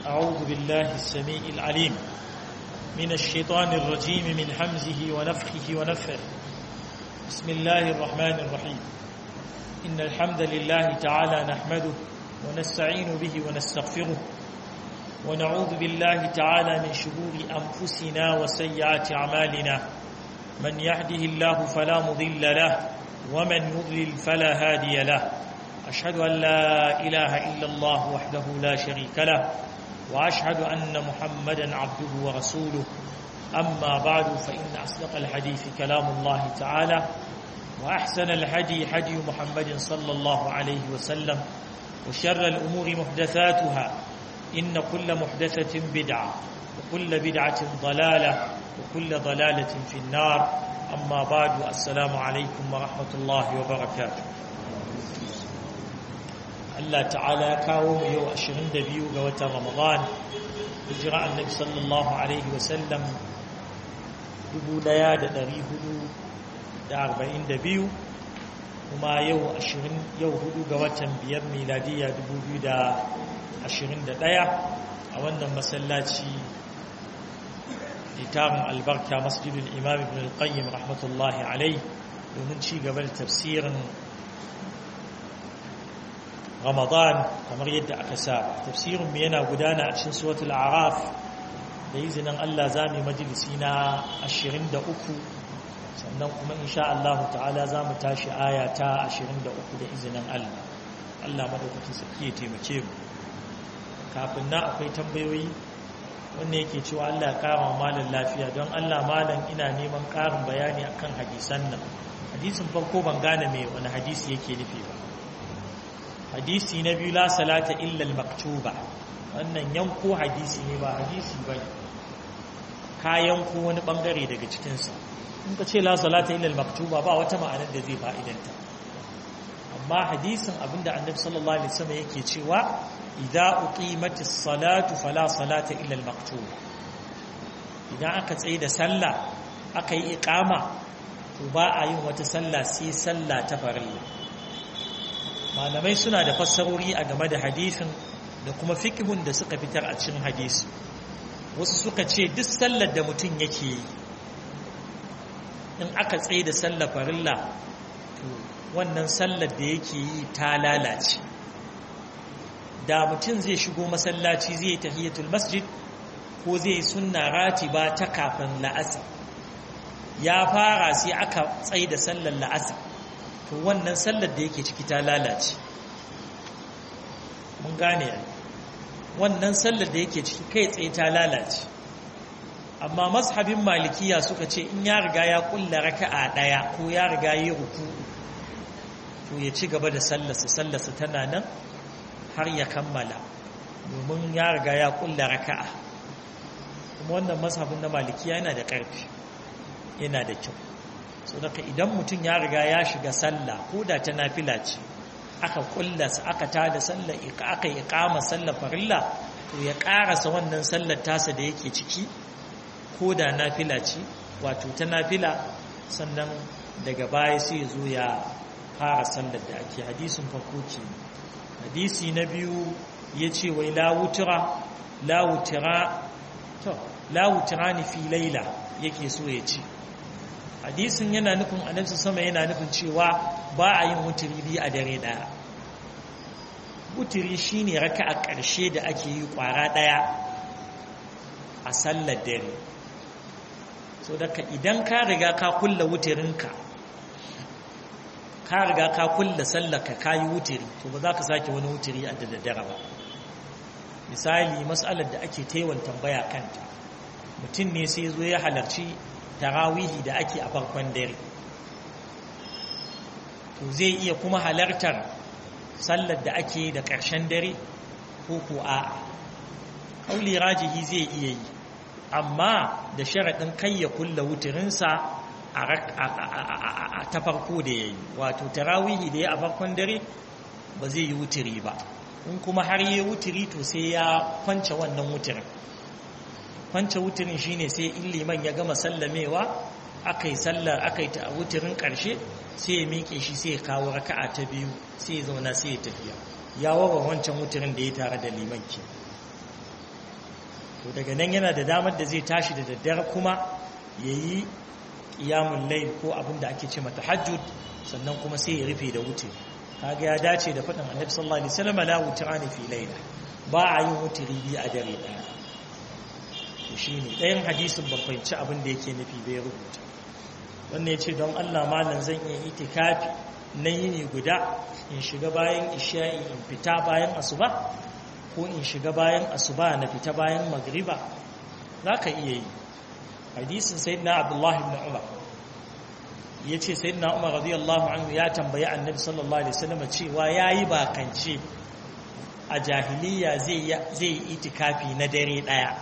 أعوذ بالله السميع العليم من الشيطان الرجيم من حمزه ونفخه ونفخه بسم الله الرحمن الرحيم إن الحمد لله تعالى نحمده ونستعين به ونستغفره ونعوذ بالله تعالى من شرور أنفسنا وسيئات أعمالنا من يهده الله فلا مضل له ومن يضلل فلا هادي له أشهد أن لا إله إلا الله وحده لا شريك له وأشهد أن محمدا عبده ورسوله أما بعد فإن أصدق الحديث كلام الله تعالى وأحسن الهدي هدي محمد صلى الله عليه وسلم وشر الأمور محدثاتها إن كل محدثة بدعة وكل بدعة ضلالة وكل ضلالة في النار أما بعد السلام عليكم ورحمة الله وبركاته Allah ta'ala ya kawo mu yau 22 ga watan Ramadan hijira annabi sallallahu alaihi wasallam 1442 kuma yau 20 yau 4 ga watan biyar miladiya 2021 a wannan masallaci littafin albarka masjidul imam ibn al-qayyim rahmatullahi alaihi domin ci gaba da tafsirin Ramadan kamar yadda aka sa tafsirin mu yana gudana a cikin suratul A'raf da izinin Allah zamu majalisi na 23 sannan kuma insha Allah ta'ala zamu tashi aya ta 23 da izinin Allah Allah madaukakin sarki ya taimake mu kafin na akwai tambayoyi wanda yake cewa Allah ya kara malam lafiya don Allah malam ina neman karin bayani akan hadisan nan hadisin farko ban gane me wani hadisi yake nufi ba hadisi na biyu la salata illa al-maktuba wannan yanko hadisi ne ba hadisi ba ka yanko wani bangare daga cikinsa in ka ce la salata illa al-maktuba ba wata ma'anar da zai fa'idanta amma hadisin abinda annabi sallallahu alaihi wasallam yake cewa idza uqimatis salatu fala salata illa al-maktuba idan aka tsaye da sallah aka yi iqama to ba a yin wata sallah sai sallah ta farilla malamai suna da fassarori a game da hadisin da kuma fikihun da suka fitar a cikin hadisi wasu suka ce duk sallar da mutum yake yi in aka tsaye da sallar farilla to wannan sallar da yake yi ta lalace da mutum zai shigo masallaci zai yi tahiyatul masjid ko zai sunna ratiba ta kafin la'asar ya fara sai aka tsaye da sallar la'asar to wannan sallar da yake ciki ta lalace mun gane wannan sallar da yake ciki kai tsaye ta lalace amma mazhabin malikiya suka ce in ya riga ya kulla raka'a daya ko ya riga yi ruku to ya ci gaba da sallarsa sallarsa tana nan har ya kammala domin ya riga ya kulla raka'a kuma wannan mazhabin na malikiya yana da ƙarfi yana da kyau so daga idan mutum ya riga ya shiga sallah ko da ta nafila ce aka kullasa aka tada sallah aka yi kama sallah farilla to ya karasa wannan sallar tasa da yake ciki ko da nafila ce wato ta nafila sannan daga baya sai ya zo ya fara sallar da ake hadisin farko ke hadisi na biyu ya ce wai lawutura lawutura to lawutura ni fi laila yake so ya ce hadisin yana nufin annabi sama yana nufin cewa ba a yin wuturi biyu a dare daya wuturi shine raka'a ƙarshe da ake yi ƙwara daya a sallar dare so daga idan ka riga ka kulla wuturinka ka riga ka kulla sallarka ka yi wuturi to ba za ka sake wani wuturi a da daddare ba misali matsalar da ake taiwan tambaya kanta mutum ne sai zo ya halarci tarawihi da ake a farkon dare to zai iya kuma halartar sallar da ake da ƙarshen dare ko ko a ƙauli rajihi zai iya yi amma da sharaɗin kai ya kulla wuturinsa a ta farko da ya yi wato tarawihi da ya a farkon dare ba zai yi wuturi ba in kuma har yi wuturi to sai ya kwance wannan wuturin kwance wuturin shine sai in liman ya gama sallamewa aka yi sallar aka yi ta wuturin ƙarshe sai ya miƙe shi sai ya kawo raka'a ta biyu sai ya zauna sai ya tafiya ya wawa wancan wuturin da ya tare da liman ke to daga nan yana da damar da zai tashi da daddare kuma ya yi ƙiyamun lai ko abin da ake ce mata hajjud sannan kuma sai ya rufe da wuce kaga ya dace da faɗin annabi sallallahu alaihi wasallam la wutrani fi layla ba a yin wutiri biyu a dare ɗaya to shine ɗayan hadisin ban fahimci abin da yake nufi bai rubuta wannan ya ce don Allah malam zan iya itikafi na yini guda in shiga bayan isha'i in fita bayan asuba ko in shiga bayan asuba na fita bayan magriba za ka iya yi hadisin sayyidina abdullahi ibn umar ya ce sayyidina umar radiyallahu anhu ya tambayi annabi sallallahu alaihi wasallam cewa yayi bakance a jahiliya zai yi itikafi na dare daya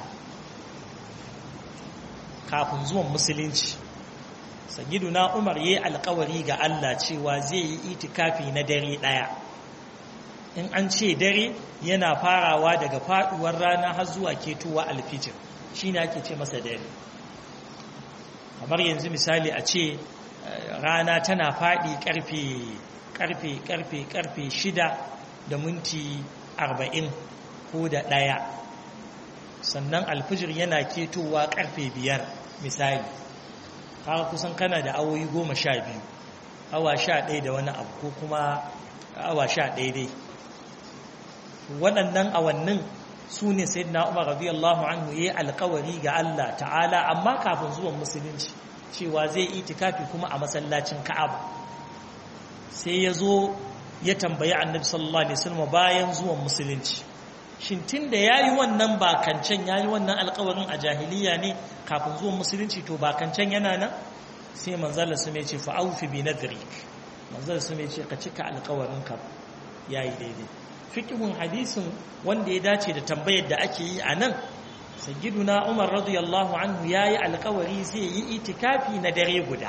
kafin zuwan musulunci na umar yayi alkawari ga Allah cewa zai yi itikafi na dare daya in an ce dare yana farawa daga faduwar rana har zuwa ketowa alfijir shine ake ce masa dare kamar yanzu misali a ce rana tana faɗi ƙarfe ƙarfe ƙarfe ƙarfe shida da minti arba'in ko da ɗaya sannan alfijir yana ketowa ƙarfe biyar misali haka kusan kana da awoyi goma sha biyu awa sha ɗaya da wani abu ko kuma awa sha ɗaya dai waɗannan awannin su ne sai na umar radiyallahu anhu ya yi alkawari ga Allah ta'ala amma kafin zuwan musulunci cewa zai itikafi kuma a masallacin ka'aba sai ya zo ya tambayi annabi sallallahu alaihi wasallam bayan zuwan musulunci shin tunda yayi wannan bakancan yayi wannan alƙawarin a jahiliya ne kafin zuwan musulunci to bakancan yana nan sai manzon su mai ce fa aufi bi nadrik manzon su mai ce ka cika alƙawarin ka yayi daidai fiqhun hadisin wanda ya dace da tambayar da ake yi a nan sayyiduna umar radiyallahu anhu yayi alƙawari zai yi itikafi na dare guda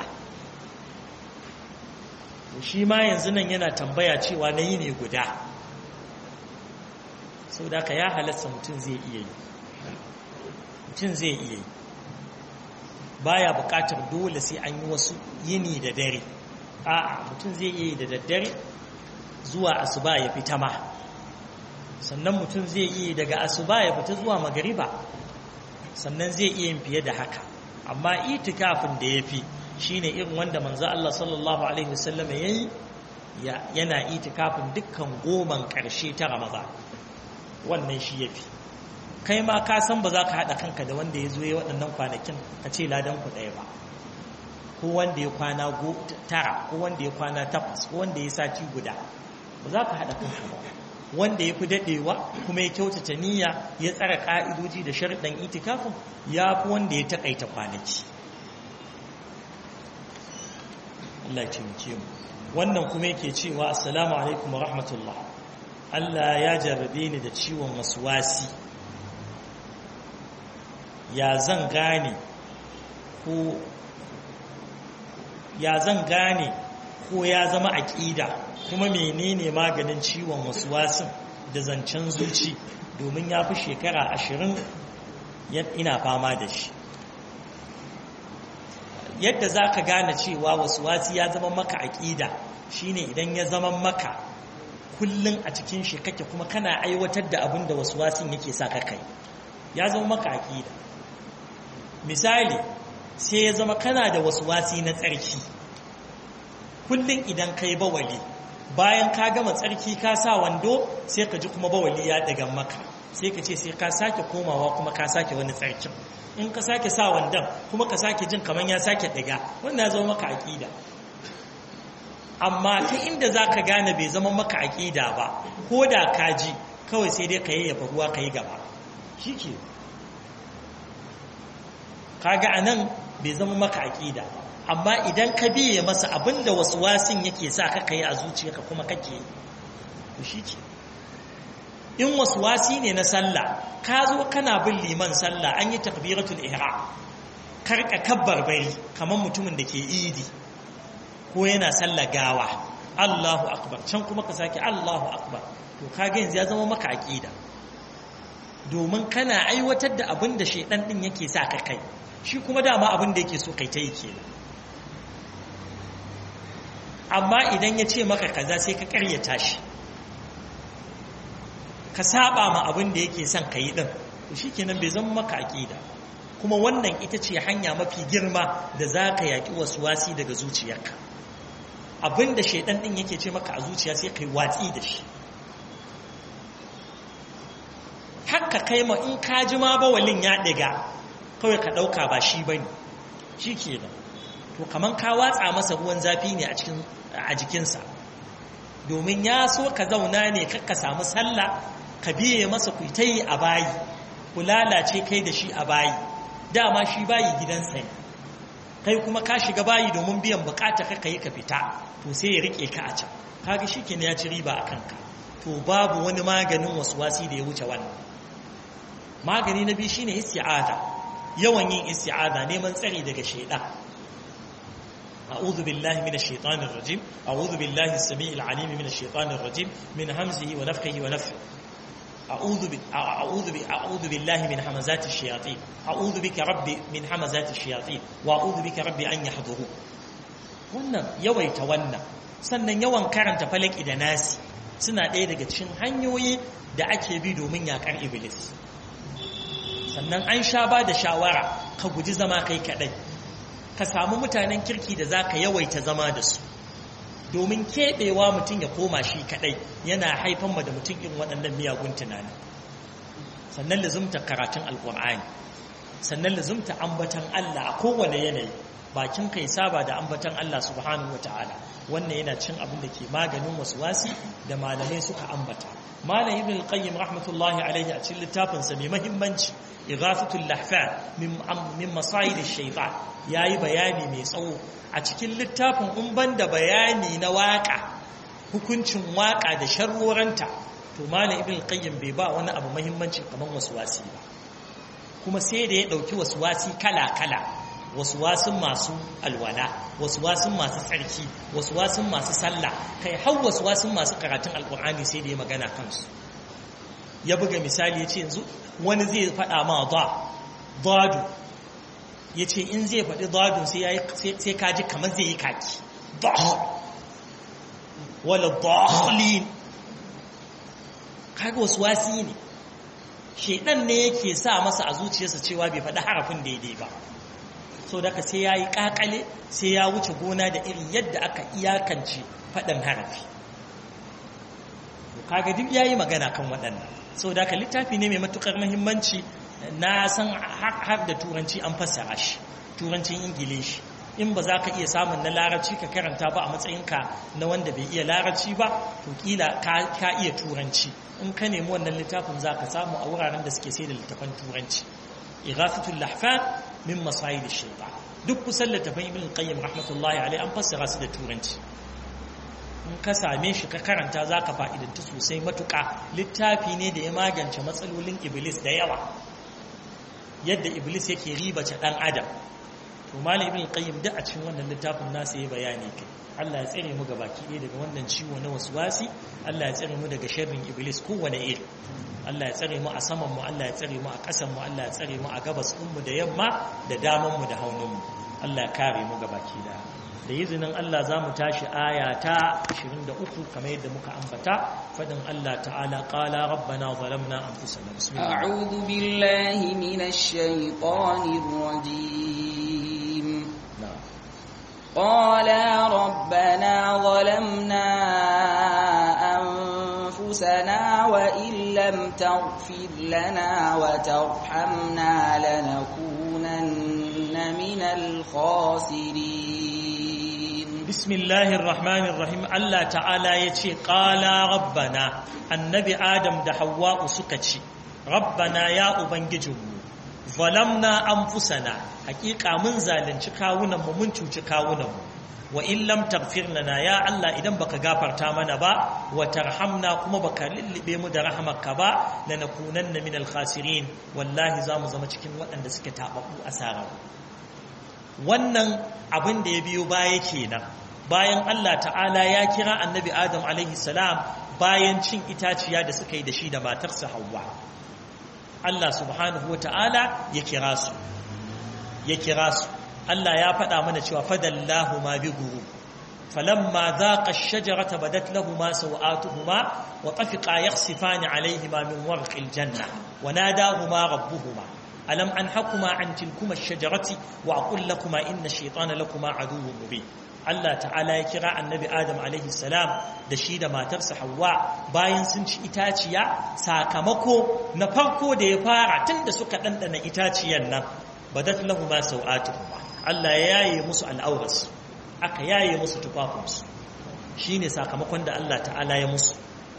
shi ma yanzu nan yana tambaya cewa na yi ne guda sau da ka ya halatta mutum zai iya yi mutum zai iya yi baya bukatar dole sai an yi wasu yini da dare a'a mutum zai iya yi da daddare zuwa asuba ya fita ma sannan mutum zai iya daga asuba ya fita zuwa magariba sannan zai iya yin fiye da haka amma itikafin da ya fi shine irin wanda manzo Allah sallallahu alaihi wasallam yayi yana itikafin dukkan goman karshe ta Ramadan wannan shi yafi kai ma ka san ba za ka hada kanka da wanda ya zo ya waɗannan kwanakin ka ce ladan ku ɗaya ba ko wanda ya kwana tara ko wanda ya kwana takwas ko wanda ya sati guda ba za ka hada kanka ba wanda ya fi daɗewa kuma ya kyautata niyya ya tsara ƙa'idoji da sharɗan itikafin ya fi wanda ya taƙaita kwanaki Allah ce muke mu wannan kuma yake cewa assalamu alaikum wa rahmatullah Allah ya jarrabe ni da ciwon wasi ya zan gane ko ya zan gane ko ya zama aƙida kuma menene maganin ciwon wasuwasin da zancen zuci domin ya fi shekara ashirin ina fama da shi yadda za ka gane cewa wasuwasi ya zama maka aƙida shine idan ya zama maka kullum a cikin shi kake kuma kana aiwatar da abin da wasuwasin yake sa ka kai ya zama maka aƙida misali sai ya zama kana da wasuwasi na tsarki kullum idan kai bawali bayan ka gama tsarki ka sa wando sai ka ji kuma bawali ya daga maka sai ka ce sai ka sake komawa kuma ka sake wani tsarkin in ka sake sa wandon kuma ka sake jin kamar ya sake daga wannan ya zama maka aƙida amma ta inda za ka gane bai zama maka aƙida ba ko da ka ji kawai sai dai ka yayyafa ruwa ka yi gaba shi ke kaga a nan bai zama maka aƙida amma idan ka biye masa abinda wasu wasin yake sa ka kai a zuciyarka kuma kake yi shi ke in wasu wasi ne na sallah ka zo kana bin liman sallah an yi takbiratul ihram karka kabbar bari kamar mutumin da ke idi ko yana sallah gawa Allahu akbar can kuma ka sake Allahu akbar to kaga yanzu ya zama maka aqida domin kana aiwatar da abin da shedan din yake sa ka kai shi kuma dama abin da yake so kai ta yi kenan amma idan ya ce maka kaza sai ka karyata shi ka saba ma abin da yake son ka yi din to shikenan bai zama maka aqida kuma wannan ita ce hanya mafi girma da zaka yaki wasi daga zuciyarka abinda shaidan din yake ce maka a zuciya sai kai watsi da shi haka kai ma in ka ji ma bawalin ya ɗiga kawai ka ɗauka ba shi ba ne shi ke da to kamar ka watsa masa ruwan zafi ne a jikinsa domin ya so ka zauna ne ka samu sallah ka biye masa ku ta yi a bayi ku lalace kai da shi a bayi dama shi bayi gidansa ne kai kuma ka shiga bayi domin biyan bukata ka yi ka fita to sai ya rike ka a can kaga shi ya ci riba a kanka to babu wani maganin wasu wasi da ya wuce wannan magani na biyu shine isti'ada yawan yin isti'ada neman tsari daga shaidan أعوذ بالله من الشيطان الرجيم أعوذ بالله السميع العليم من الشيطان الرجيم من همزه ونفخه ونفخه أعوذ ب... أعوذ ب... أعوذ بالله من همزات الشياطين أعوذ بك ربي من همزات الشياطين وأعوذ بك ربي أن يحضرون wannan yawaita wannan sannan yawan karanta falaki da nasi suna ɗaya daga cikin hanyoyi da ake bi domin yaƙar iblis sannan an sha ba da shawara ka guji zama kai kaɗai ka samu mutanen kirki da za ka yawaita zama da su domin keɓewa mutum ya koma shi kaɗai yana haifan ma da mutum irin waɗannan miyagun tunani sannan lazumta karatun alƙur'ani sannan lazumta ambatan Allah a kowane yanayi bakin kai saba da ambatan Allah subhanahu wa ta'ala wannan yana cin abin da ke maganin wasu wasi da malamai suka ambata malam ibn al-qayyim rahmatullahi alaihi a cikin littafinsa mai mahimmanci ighathatul lahfan min min masayid ash-shaytan yayi bayani mai tsawo a cikin littafin in banda bayani na waka hukuncin waka da sharroranta to malam ibn al-qayyim bai ba wani abu mahimmanci kamar waswasi ba kuma sai da ya dauki waswasi kala kala waswasin masu alwala waswasin masu tsarki waswasin masu sallah kai har waswasin masu karatun alkur'ani sai da ya magana kansu ya buga misali ya ce yanzu wani zai faɗa ma da dadu ya ce in zai faɗi dadu sai kaji kamar zai yi kaki wala dalin kaga waswasi ne shedan ne yake sa masa a zuciyarsa cewa bai faɗi harafin daidai ba so daga sai ya yi ƙaƙale sai ya wuce gona da irin yadda aka iyakance faɗin harafi kaga duk ya yi magana kan waɗannan so daga littafi ne mai matuƙar mahimmanci na san har da turanci an fassara shi turancin ingilishi in ba za ka iya samun na larabci ka karanta ba a matsayinka na wanda bai iya larabci ba to kila ka iya turanci in ka nemi wannan littafin za ka samu a wuraren da suke sai da littafan turanci ighathatul lahfan min masayid ash-shaytan duk kusan littafin ibn qayyim rahmatullahi alaihi an fassara su da turanci in ka same shi ka karanta zaka fa'idanta sosai matuka littafi ne da ya magance matsalolin iblis da yawa yadda iblis yake ribace dan adam to malam ibn qayyim da a cikin wannan littafin nasa ya bayani kai Allah ya tsare mu gabaki ɗaya daga wannan ciwo na waswasi Allah ya tsare mu daga sharrin iblis kowane iri Allah ya tsare mu a saman mu Allah ya tsare mu a ƙasan mu Allah ya tsare mu a gabas ɗin mu da yamma da daman mu da haunin mu Allah ya kare mu gabaki ɗaya da izinin Allah za mu tashi aya ta 23 kamar yadda muka ambata fadin Allah ta'ala qala rabbana zalamna anfusana bismillah a'udhu billahi minash shaitanir rajim qala rabbana zalamna anfusana wa in lam taghfir lana wa tarhamna lanakunanna minal khasirin bismillahir rahmanir rahim Allah ta'ala yace qala rabbana annabi adam da hawwa'u suka ce rabbana ya ubangijinmu zalamna anfusana hakika mun zalunci kawunan mu mun cuci kawunan mu wa in lam taghfir lana ya Allah idan baka gafarta mana ba wa tarhamna kuma baka lillibe mu da rahamarka ba lanakunanna minal khasirin wallahi zamu zama cikin waɗanda suke tababu asara wannan abin da ya biyo baya kenan bayan Allah ta'ala ya kira annabi Adam alaihi salam bayan cin itaciya da suka yi da shi da matarsa Hawwa Allah subhanahu wa ta'ala ya kira su ya kira su Allah ya faɗa mana cewa fadallahu ma bi guru falamma dhaqa ash-shajarata badat lahumu sawatuhuma wa tafiqa yakhsifani alayhima min warqil janna wa nadahuma rabbuhuma alam anhakuma an tilkuma ash-shajarati wa aqul lakuma inna ash-shaytana lakuma aduwwun mubin Allah ta'ala ya kira annabi Adam alaihi salam da shi da matarsa Hawwa bayan sun ci itaciya sakamako na farko da ya fara tun da suka ɗanɗana itaciyan nan badat lahu ma sau'atuhuma Allah ya yaye musu al'auras aka yaye musu tufafinsu shine sakamakon da Allah ta'ala ya musu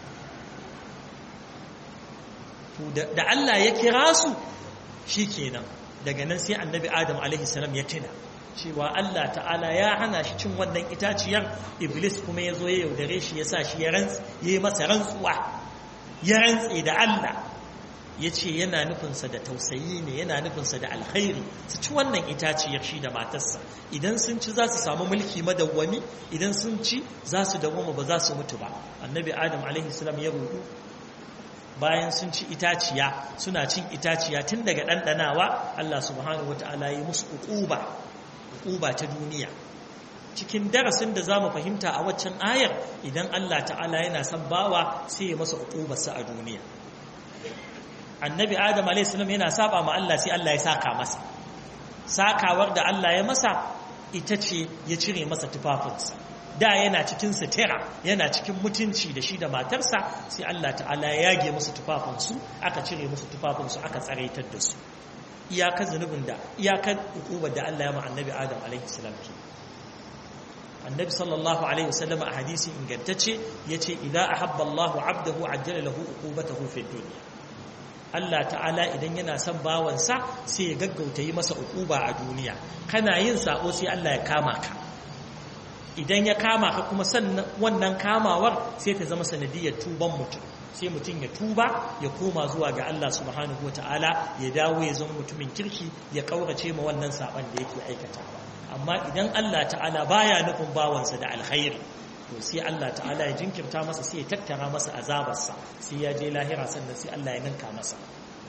da Allah ya kira su shikenan daga nan sai annabi Adam alaihi salam ya tuna cewa Allah ta'ala ya hana shi cin wannan itaciyar iblis kuma ya zo ya yaudare shi ya sa shi ya yi masa rantsuwa ya rantse da Allah ya ce yana nufinsa da tausayi ne yana nufinsa da alkhairi su ci wannan itaciyar shi da matarsa idan sun ci za su samu mulki madawwami idan sun ci za su dawwama ba za su mutu ba annabi adam alaihi salam ya rudu bayan sun ci itaciya suna cin itaciya tun daga ɗanɗanawa Allah subhanahu wata'ala ya musu uquba uquba ta duniya cikin darasin da zamu fahimta a waccan ayar idan Allah ta'ala yana son bawa sai ya masa uqubarsa a duniya annabi adam alayhi salam yana saba ma Allah sai Allah ya saka masa sakawar da Allah ya masa ita ce ya cire masa tufafinsa da yana cikin sitira yana cikin mutunci da shi da matarsa sai Allah ta'ala ya yage musu tufafinsu aka cire musu tufafinsu aka tsaraitar da su iyakar zunubin da iyakar hukumar da Allah ya ma annabi Adam alaihi salam ke annabi sallallahu alaihi wasallam a hadisi ingantacce yace idza ahabba Allah 'abdahu ajjala lahu uqubatahu fid dunya Allah ta'ala idan yana son bawansa sai ya gaggauta yi masa uquba a duniya kana yin sako sai Allah ya kama ka idan ya kama ka kuma sannan wannan kamawar sai ta zama sanadiyar tuban mutum sai mutum ya tuba ya koma zuwa ga Allah subhanahu wa ta'ala ya dawo ya zama mutumin kirki ya kaurace ma wannan saban da yake aikatawa amma idan Allah ta'ala baya nufin bawansa da alkhairi to sai Allah ta'ala ya jinkirta masa sai ya tattara masa azabarsa sai ya je lahira sannan sai Allah ya ninka masa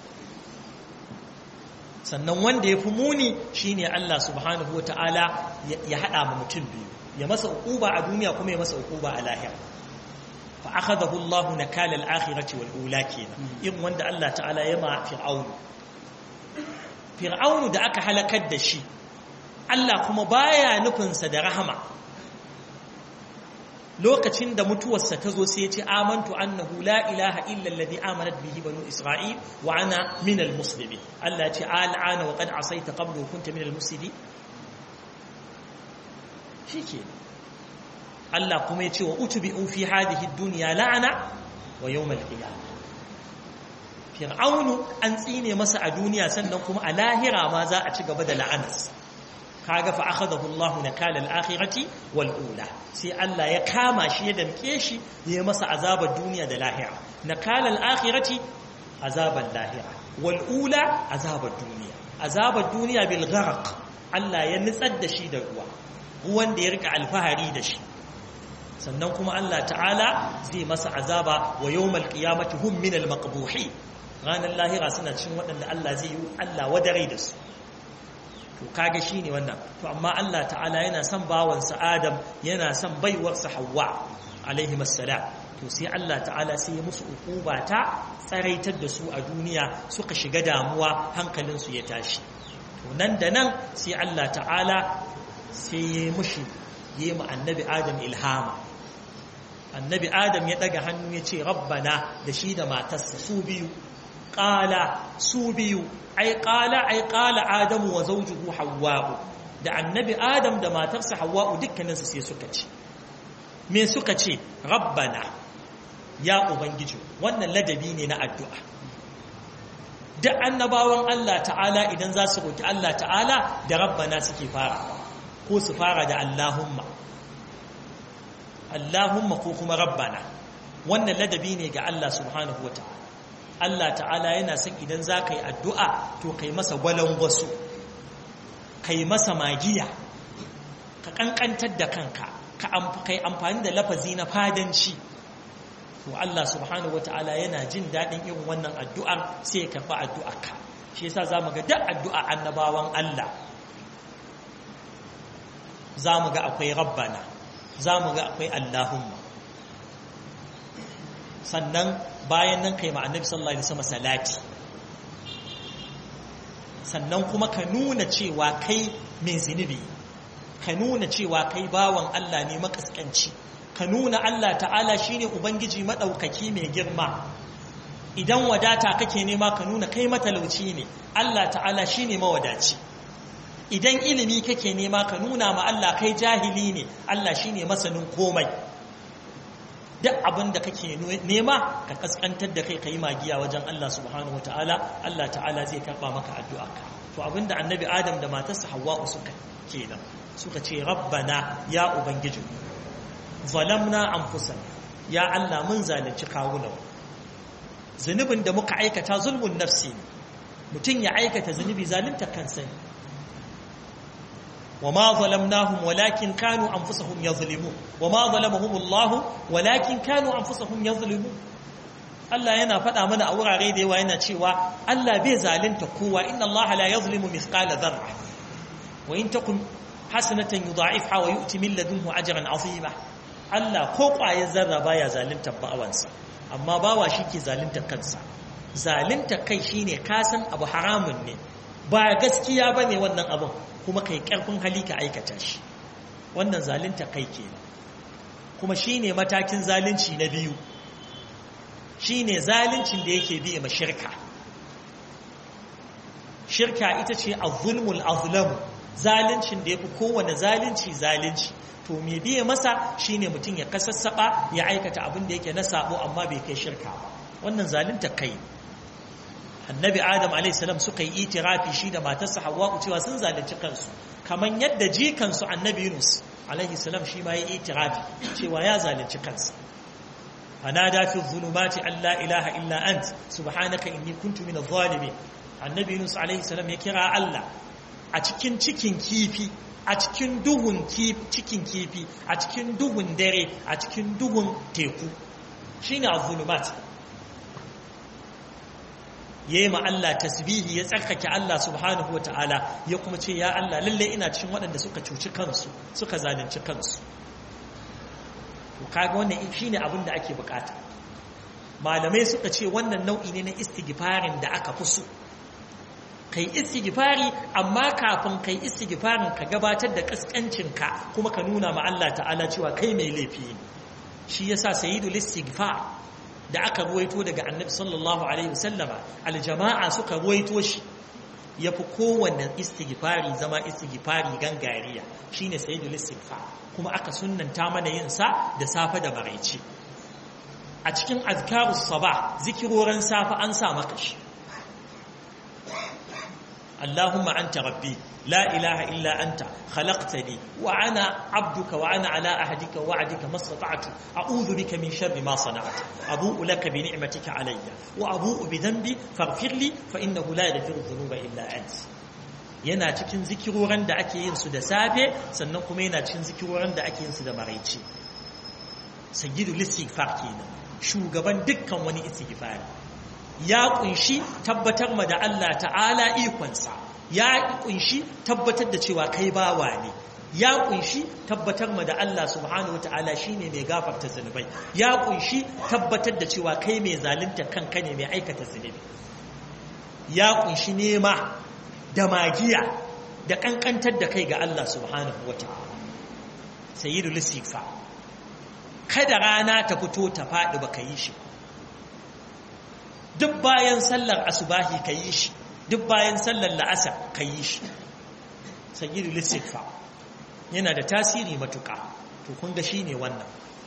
sannan wanda ya fi muni shine Allah subhanahu wa ta'ala ya haɗa ma mutum biyu ya masa uquba a duniya kuma ya masa uquba a lahira fa akhadahu Allahu nakala al-akhirati wal ula kenan in wanda Allah ta'ala ya ma fir'aun fir'aun da aka halakar da shi Allah kuma baya nufin sa da rahama lokacin da mutuwarsa ta zo sai ya ce amantu annahu la ilaha illa alladhi amanat bihi banu isra'il wa ana min al-muslimin Allah ya ce al'ana wa qad asaita qablu kunta min al-mufsidin shike Allah kuma ya ce wa utubi'u fi hadhihi ad-dunya la'ana wa yawm al-qiyamah fir'aunu an tsine masa a duniya sannan kuma a lahira ma za a ci gaba da la'anarsa kaga fa akhadahu Allah nakala al-akhirati wal ula sai Allah ya kama shi ya damke shi ya masa azabar duniya da lahira nakala al-akhirati azabar lahira wal ula azabar duniya azabar duniya bil gharq Allah ya nitsar da shi da ruwa ruwan da ya rika alfahari da shi sannan kuma Allah ta'ala zai masa azaba wa yawmal qiyamati hum min al-maqbuhin ranar lahira suna cin waɗanda Allah zai yi Allah wadare da su to kage shine wannan to amma Allah ta'ala yana son bawansa Adam yana son baiwarsa Hawwa alaihi assalam to sai Allah ta'ala sai ya musu ukuba ta tsaraitar da su a duniya suka shiga damuwa hankalinsu ya tashi to nan da nan sai Allah ta'ala sai ya mushi yi mu annabi Adam ilhama annabi Adam ya daga hannu ya ce rabbana da shi da matarsa su biyu qala su biyu ai qala ai qala adamu wa zawjuhu hawwa'u da annabi adam da matarsa hawwa'u dukkaninsu sai suka ce me suka ce rabbana ya ubangiji wannan ladabi ne na addu'a da annabawan Allah ta'ala idan za su roki Allah ta'ala da rabbana suke fara ko su fara da allahumma allahumma ko kuma rabbana wannan ladabi ne ga Allah subhanahu wa ta'ala Allah ta'ala yana son idan za ka yi addu'a to kai masa gwalangwaso kai masa magiya ka ƙanƙantar da kanka ka kai amfani da lafazi na fadanci to Allah subhanahu wa ta'ala yana jin daɗin irin wannan addu'ar sai ya karɓi addu'arka shi yasa za mu ga duk addu'a annabawan Allah za mu ga akwai rabbana za mu ga akwai Allahumma sannan bayan nan kai ma'annabi sallallahu alaihi wasallam salati sannan kuma ka nuna cewa kai mai zinubi ka nuna cewa kai bawan Allah ne makaskanci ka nuna Allah ta'ala shine ubangiji madaukaki mai girma idan wadata kake nema ka nuna kai matalauci ne Allah ta'ala shine mawadaci idan ilimi kake nema ka nuna ma Allah kai jahili ne Allah shine masanin komai duk abin da kake nema ka kaskantar da kai yi magiya wajen Allah subhanahu wataala Allah ta'ala zai karba maka addu'arka to abinda annabi Adam da matarsa Hawwa suka kenan suka ce rabbana ya ubangiji zalamna anfusana ya Allah mun zalunci kawunan zunubin da muka aikata zulmun nafsi mutum ya aikata zunubi zalunta kansa ne وما ظلمناهم ولكن كانوا أنفسهم يظلمون وما ظلمهم الله ولكن كانوا أنفسهم يظلمون Allah yana faɗa mana a wurare da yawa yana cewa Allah bai zalunta kowa inna Allah la yazlimu mithqala dharra wa in takun hasanatan yudha'ifha wa yu'ti min ladunhu ajran 'azima Allah ko ƙwayar zarra baya zalunta bawansa amma bawa ke zalunta kansa zalunta kai shine ka san abu haramun ne ba gaskiya bane wannan abun kuma kai karfin hali ka aikata shi wannan zalunta kai kenan kuma shine matakin zalunci na biyu shine zaluncin da yake biye ma shirka shirka ita ce az-zulmul azlam zaluncin da yafi kowane zalunci zalunci to me biye masa shine mutum ya kasassaba ya aikata abin da yake na sabo amma bai kai shirka ba wannan zalunta kai annabi adam alaihissalam suka yi itirafi shi da matarsa hawa'u cewa sun zalunci kansu kamar yadda jikansu annabi yunus alaihissalam shi ma ya yi itirafi cewa ya zalunci kansa fanada fi zulumati an la ilaha illa ant subhanaka inni kuntu min adh-dhalimin annabi yunus alaihissalam ya kira Allah a cikin cikin kifi a cikin duhun cikin kifi a cikin duhun dare a cikin duhun teku shine az-zulumat ya yi Allah tasbihi ya tsarkake Allah subhanahu wa ta'ala ya kuma ce ya Allah lalle ina cikin waɗanda suka cuci kansu suka zalunci kansu kaga wannan shi ne abin da ake bukata malamai suka ce wannan nau'i ne na istigifarin da aka fi so kai istighfari amma kafin kai istighfarin ka gabatar da kaskancinka kuma ka nuna ma Allah ta'ala cewa kai mai laifi ne shi yasa sayyidul istighfar da aka ruwaito daga annabi sallallahu alaihi wasallama aljama'a suka ruwaito shi yafi kowanne istighfari zama istighfari gangariya shine sayyidul istighfar kuma aka sunnanta mana yin sa da safe da maraice a cikin azkarus sabah zikiroran safe an sa maka shi اللهم أنت ربي لا إله إلا أنت خلقتني وأنا عبدك وأنا على أهدك ووعدك ما استطعت أعوذ بك من شر ما صنعت أبوء لك بنعمتك علي وأبوء بذنبي فاغفر لي فإنه لا يغفر الذنوب إلا أنت yana cikin zikiroran da ake yin su da safe sannan kuma yana cikin zikiroran da ake yin su da maraice sayyidul istighfar kenan shugaban dukkan wani istighfari ya kunshi tabbatar ma da Allah ta'ala ikonsa ya kunshi tabbatar da cewa kai bawa ne ya kunshi tabbatar ma da Allah subhanahu wa ta'ala shine mai gafarta zunubai ya kunshi tabbatar da cewa kai mai zalunta kanka ne mai aikata zunubi ya kunshi nema da magiya da kankantar da kai ga Allah subhanahu wa ta'ala sayyidul istighfar kada rana ta fito ta faɗi baka yi shi duk bayan sallar asubahi ka yi shi duk bayan sallar la'asar ka yi shi sayyidu lissikfa yana da tasiri matuƙa to kun ga shi ne wannan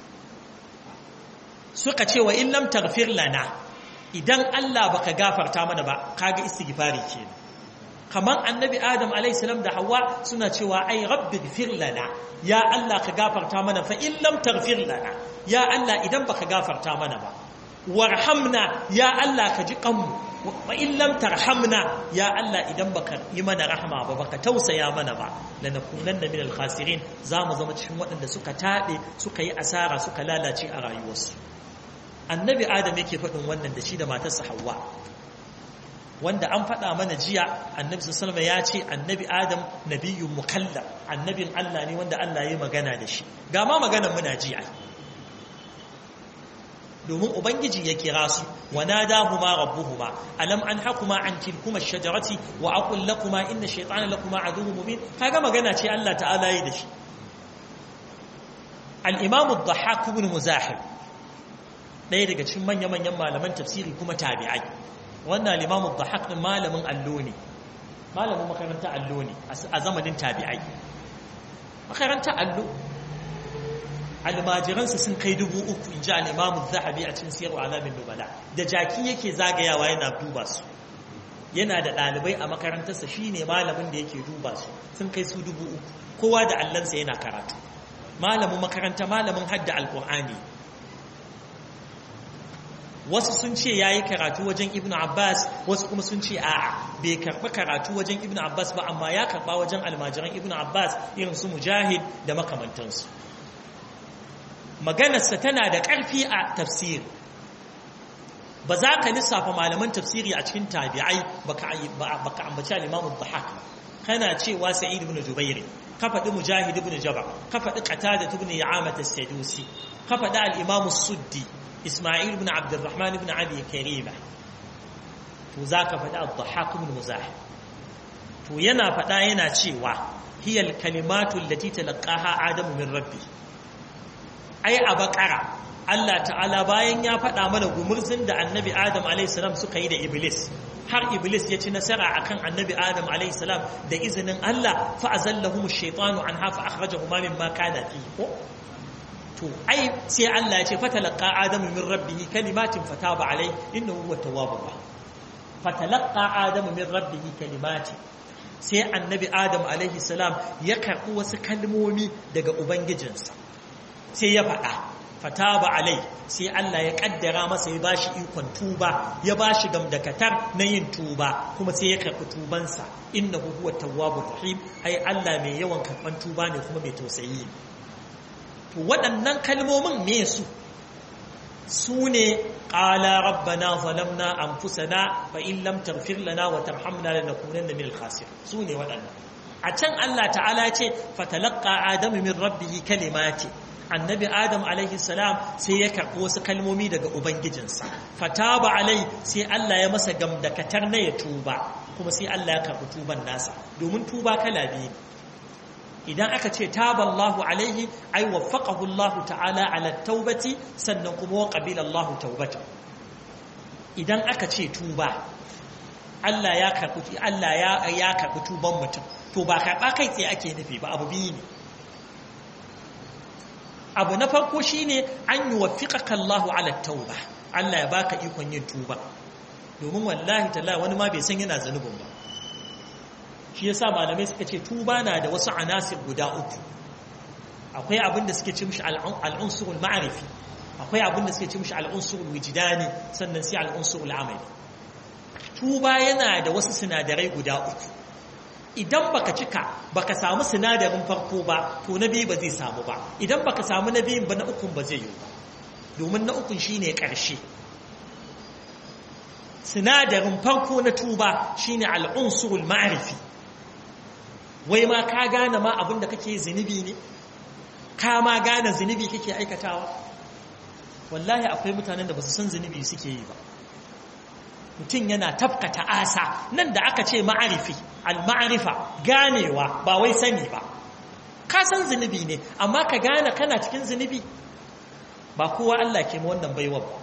suka ce wa illam tarfir lana idan Allah baka gafarta mana ba kaga istighfari kenan kamar annabi adam alaihissalam da hawa suna cewa ai rabbi gfir lana ya Allah ka gafarta mana fa illam tarfir lana ya Allah idan baka gafarta mana ba warhamna ya Allah ka ji kanmu wa in lam tarhamna ya Allah idan baka yi mana rahama ba baka tausaya mana ba lanakunanna min al-khasirin zamu zama cikin waɗanda suka tabe suka yi asara suka lalace a rayuwarsu annabi adam yake faɗin wannan da shi da matarsa Hawwa wanda an faɗa mana jiya annabi sallallahu ya ce annabi adam nabiyyun mukallam annabin Allah ne wanda Allah ya magana da shi ga ma maganar muna jiya domin ubangiji ya kira su wa nadahuma rabbuhuma alam anhakuma an tilkuma ash-shajarati wa aqul lakuma inna ash-shaytana lakuma aduwwun mubin kaga magana ce Allah ta'ala yi da shi al-imam ad-dhahhak ibn muzahib ɗaya daga cikin manya-manyan malaman tafsiri kuma tabi'ai wannan al-imam ad-dhahhak din malamin allo ne malamin makaranta allo ne a zamanin tabi'ai makaranta allo almajiransa sun kai dubu uku in ji al'imamu zahabi a cikin siyarwa alamin nubala da jaki yake zagayawa yana duba su yana da ɗalibai a makarantarsa shi ne malamin da yake duba su sun kai su dubu uku kowa da allansa yana karatu malamin makaranta malamin hadda alƙur'ani wasu sun ce ya yi karatu wajen ibn abbas wasu kuma sun ce a'a bai karɓi karatu wajen ibn abbas ba amma ya karɓa wajen almajiran ibn abbas irin su mujahid da makamantansu maganarsa tana da ƙarfi a tafsiri ba za ka lissafa malaman tafsiri a cikin tabi'ai baka ambaci al-imamu dhahak kana cewa sa'id ibn jubair ka faɗi mujahid ibn jabr ka faɗi qatada ibn ya'amat as-sadusi ka faɗi al-imamu suddi isma'il ibn abdurrahman ibn abi karima to za ka faɗi al-dhahak ibn muzahib to yana faɗa yana cewa hiya al-kalimatu allati talaqaha adamu min rabbi ai a bakara Allah ta'ala bayan ya faɗa mana gumurzin da annabi Adam a.s. suka yi da Iblis har Iblis ya ci nasara akan annabi Adam a.s. da izinin Allah fa'azallahum shaitanu an hafa akhrajahuma mimma kana fi ko to ai sai Allah ya ce fatalaqa adamu min rabbihi kalimatin fataba alai innahu huwa tawwabur rahim fatalaqa adamu min rabbihi kalimatin sai annabi Adam a.s. ya karɓi wasu kalmomi daga ubangijinsa sai ya faɗa fataba alai sai Allah ya kaddara masa ya bashi ikon tuba ya bashi gamdakatar na yin tuba kuma sai ya karɓi tubansa innahu huwa tawwabur rahim ai Allah mai yawan karɓan tuba ne kuma mai tausayi to waɗannan kalmomin me su su ne qala rabbana zalamna anfusana fa in lam taghfir lana wa tarhamna lanakunanna minal khasirin su ne waɗannan a can Allah ta'ala ce fatalaqqa adamu min rabbihi kalimati annabi adam alaihi salam sai ya karɓi wasu kalmomi daga ubangijinsa fataba alai sai Allah ya masa gamdakatar na ya tuba kuma sai Allah ya karɓi tuban nasa domin tuba kala biyu idan aka ce taballahu alaihi ai waffaqahu Allah ta'ala ala taubati sannan kuma wa qabila Allah taubata idan aka ce tuba Allah ya karɓi Allah ya ya karɓi tuban mutum to ba karɓa kai tsaye ake nufi ba abu biyu ne abu na farko shine an yi wafiƙaƙa Allahu ala tauba Allah ya baka ikon yin tuba domin wallahi talla wani ma bai san yana zanubin ba shi yasa malamai suka ce tuba na da wasu anasir guda uku akwai abin da suke ce mishi al'unsurul ma'arifi akwai abin da suke ce mishi al'unsurul wijidani sannan sai al'unsurul amali tuba yana da wasu sinadarai guda uku idan baka cika baka samu sinadarin farko ba to na biyu ba zai samu ba idan baka samu na biyun ba na ukun ba zai yi ba domin na ukun shine ƙarshe sinadarin farko na tuba shine al'unsurul ma'arifi wai ma ka gane ma abin da kake zunubi ne ka ma gane zunubi kake aikatawa wallahi akwai mutanen da ba su san zunubi suke yi ba mutum yana tafkata asa nan da aka ce ma'arifi al-ma'arifa ganewa ba wai sani ba ka san zunubi ne amma ka gane kana cikin zunubi ba kowa Allah ke wannan baiwa ba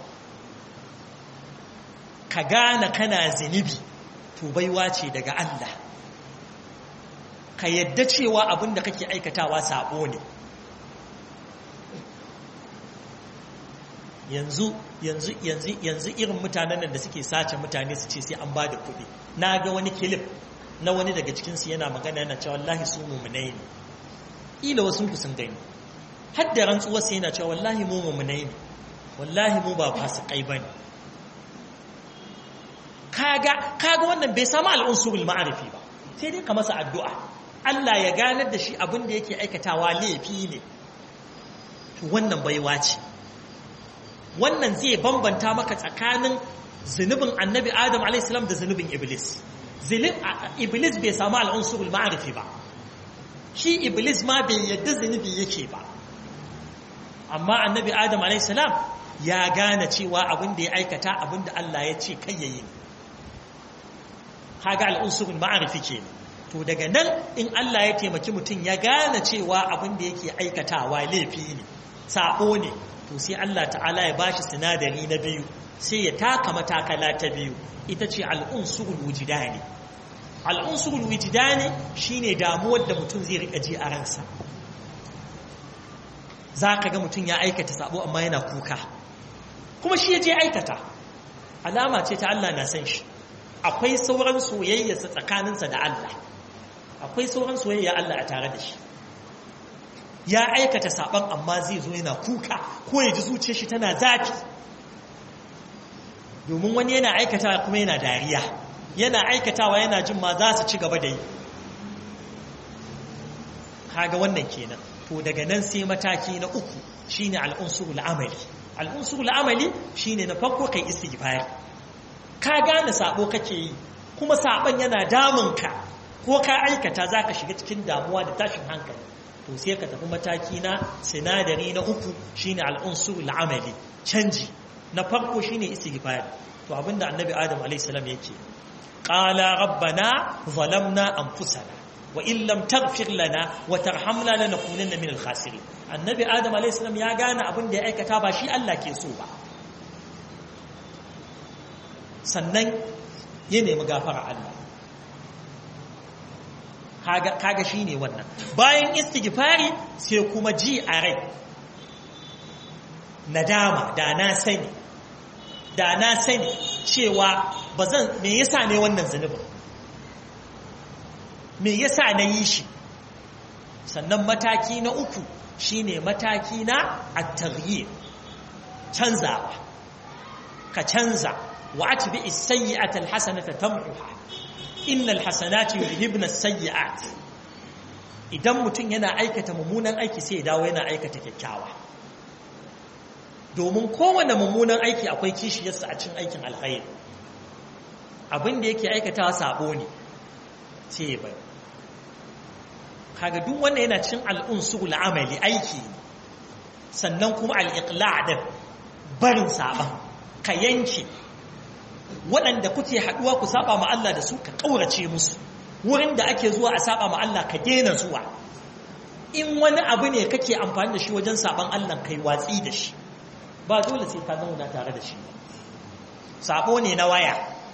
ka gane kana zunubi to baiwa ce daga Allah ka yadda cewa abin da kake aikatawa sabo ne yanzu yanzu yanzu yanzu irin mutanen da suke sace mutane su ce sai an ba da kuɗi na ga wani kilif na wani daga cikinsu yana magana yana cewa wallahi su mummunai ne ila wasu ku sun gani har da rantsuwar sai yana cewa wallahi mu mummunai ne wallahi mu ba fasikai ba ne kaga kaga wannan bai samu al'unsurul ma'arifi ba sai dai ka masa addu'a Allah ya ganar da shi abin da yake aikatawa laifi ne wannan baiwa ce wannan zai bambanta maka tsakanin zunubin annabi adam alaihissalam da zunubin iblis iblis bai samu al'unsurul ma'arifi ba shi iblis ma bai yadda zunubi yake ba amma annabi adam alaihissalam ya gane cewa abin da ya aikata abin da Allah ya ce kai yayi kaga al'unsurul ma'arifi ke to daga nan in Allah ya taimaki mutum ya gane cewa abin da yake aikatawa laifi ne sabo ne to sai Allah ta'ala ya bashi sinadari na biyu sai ya taka matakala ta biyu ita ce al'unsurul wujidani al'unsurul wujidani shine damuwar da mutum zai rika ji a ransa za ka ga mutum ya aikata sabo amma yana kuka kuma shi ya je aikata alama ce ta Allah na san shi akwai sauran soyayyarsa tsakaninsa da Allah akwai sauran soyayya Allah a tare da shi ya aikata saban amma zai zo yana kuka ko ya ji zuciyar shi tana zafi domin wani yana aikata kuma yana dariya yana aikatawa yana jin ma za su ci gaba da yi kaga wannan kenan to daga nan sai mataki na uku shine al'unsurul amali al'unsurul amali shine na farko kai istighfar ka gane sabo kake yi kuma saban yana damunka ko ka aikata zaka shiga cikin damuwa da tashin hankali to sai ka tafi mataki na sinadari na uku shine al'unsurul amali canji na farko shine istighfar to abinda annabi adam alayhi salam yake qala rabbana zalamna anfusana wa in lam taghfir lana wa tarhamna lanakunanna min al-khasirin annabi adam alayhi salam ya gane abinda ya aikata ba shi Allah ke so ba sannan ya nemi gafara Allah kaga kaga shine wannan bayan istighfari sai kuma ji a rai nadama da na sani da na sani cewa ba zan me yasa ne wannan zunubin me yasa na yi shi sannan mataki na uku shine mataki na at-taghyir canzawa ka canza wa atbi as-sayyi'ata al-hasanata tamhuha innal hasanati yuzhibna as-sayyi'at idan mutum yana aikata mummunan aiki sai ya dawo yana aikata kyakkyawa domin kowane mummunan aiki akwai kishiyarsa a cin aikin alkhairi abin da yake aikatawa sabo ne ce bai kaga duk wanda yana cin al'unsul amali aiki sannan kuma al'iqla' din barin saban ka yanke waɗanda kuke haɗuwa ku saba ma Allah da su ka ƙaurace musu wurin da ake zuwa a saba ma Allah ka daina zuwa in wani abu ne kake amfani da shi wajen saban Allah kai watsi da shi ba dole sai ka zauna tare da shi sabo ne na waya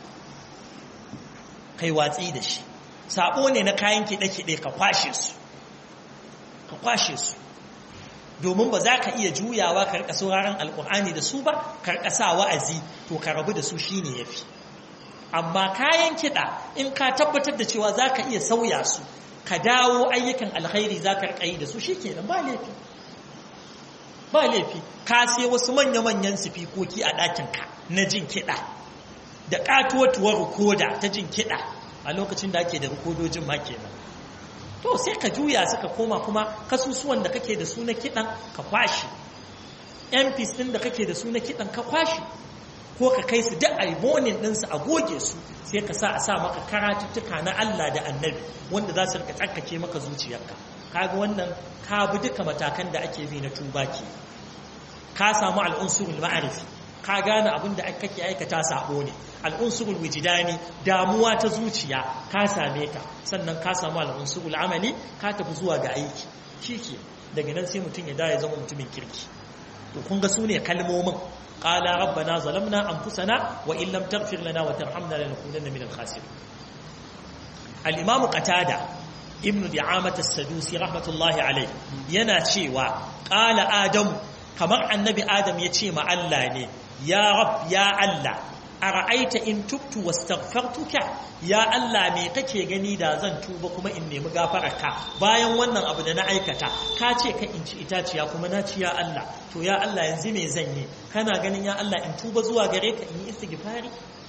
kai watsi da shi sabo ne na kayan kiɗe-kiɗe ka kwashe su ka kwashe su domin ba za ka iya juyawa ka rika sauraron alkur'ani da su ba ka rika sa wa'azi to ka rabu da su shine yafi amma kayan kiɗa in ka tabbatar da cewa za ka iya sauya su ka dawo ayyukan alkhairi za ka rika yi da su shikenan ba laifi ba laifi ka sai wasu manya-manyan sifikoki a ɗakinka na jin kiɗa da ƙatuwatuwar rikoda ta jin kiɗa a lokacin da ake da rikodojin ma kenan to sai ka juya suka koma kuma kasusuwan da kake da su na kiɗan ka kwashi mps ɗin da kake da su na kiɗan ka kwashi ko ka kai su duk aimonin ɗinsu a goge su sai ka sa a sa maka karatuttuka na Allah da annabi wanda za su rika tsarkake maka zuciyarka kaga wannan ka bi duka matakan da ake bi na tuba ke ka samu al'unsurul ma'arifi ka gane abin da kake aikata sabo ne al'unsurul wijidani damuwa ta zuciya ka same ta sannan ka samu al'unsurul amali ka tafi zuwa ga aiki shike daga nan sai mutum ya da ya zama mutumin kirki to kun ga sune kalmomin qala rabbana zalamna anfusana wa in lam taghfir lana wa tarhamna lanakunanna minal khasirin al-imam qatada ibnu di'amat as-sadusi rahmatullahi alayhi yana cewa qala adam kamar annabi adam ya ce ma Allah ne ya rab ya Allah ara'aita in tubtu wastaghfartuka ya Allah me kake gani da zan tuba kuma in nemi gafararka bayan wannan abu da na aikata ka ce ka in ci itaciya kuma na ci ya Allah to ya Allah yanzu me zan yi kana ganin ya Allah in tuba zuwa gare ka in yi istighfari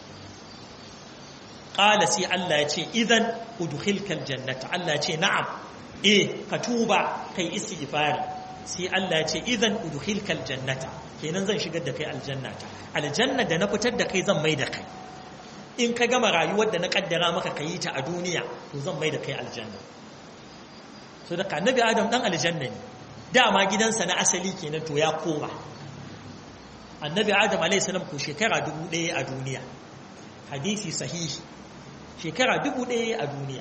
qala sai Allah ya ce idan udkhilkal jannata Allah ya ce na'am eh ka tuba kai istighfari sai Allah ya ce idan udkhilkal jannata kenan zan shigar da kai aljanna ta aljanna da na fitar da kai zan mai da kai in ka gama rayuwar da na kaddara maka ka yi ta a duniya to zan mai da kai aljanna so da annabi adam dan aljanna ne dama gidansa na asali kenan to ya koma annabi adam alaihissalam ko shekara dubu ɗaya a duniya hadisi sahihi shekara dubu ɗaya a duniya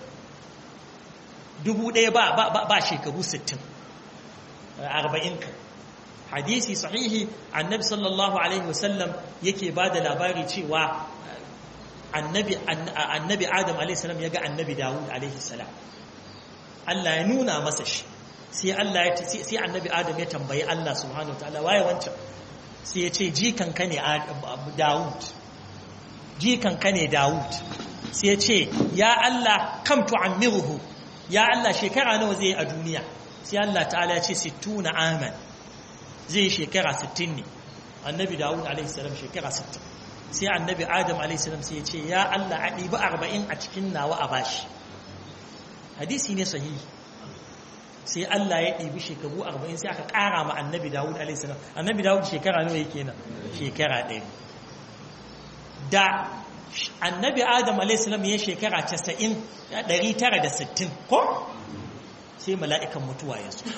dubu ɗaya ba, ba, shekaru sittin arba'in kan hadisi sahihi annabi sallallahu alaihi wasallam yake ba da labari cewa annabi, annabi adam alaihissalam ya ga annabi dawud alaihissalam Allah ya nuna masa shi sai Allah ya sai annabi adam ya tambayi Allah subhanahu wa ta'ala waye wancan sai ya ce jikanka ne Dawud jikanka ne Dawud sai ya ce ya Allah kam tu'ammiruhu ya Allah shekara nawa zai a duniya sai Allah ta'ala ya ce 60 aman zai shekara 60 ne annabi Dawud alaihi salam shekara 60 sai annabi Adam alaihi salam sai ya ce ya Allah a ɗibi 40 a cikin nawa a bashi hadisi ne sahihi sai Allah ya ɗibi shekaru arba'in sai aka ƙara ma annabi Dawud a.s. annabi Dawud shekara nawa yake nan shekara ɗaya da annabi Adam a.s. ya shekara casa'in ɗari tara da sittin ko sai mala'ikan mutuwa ya so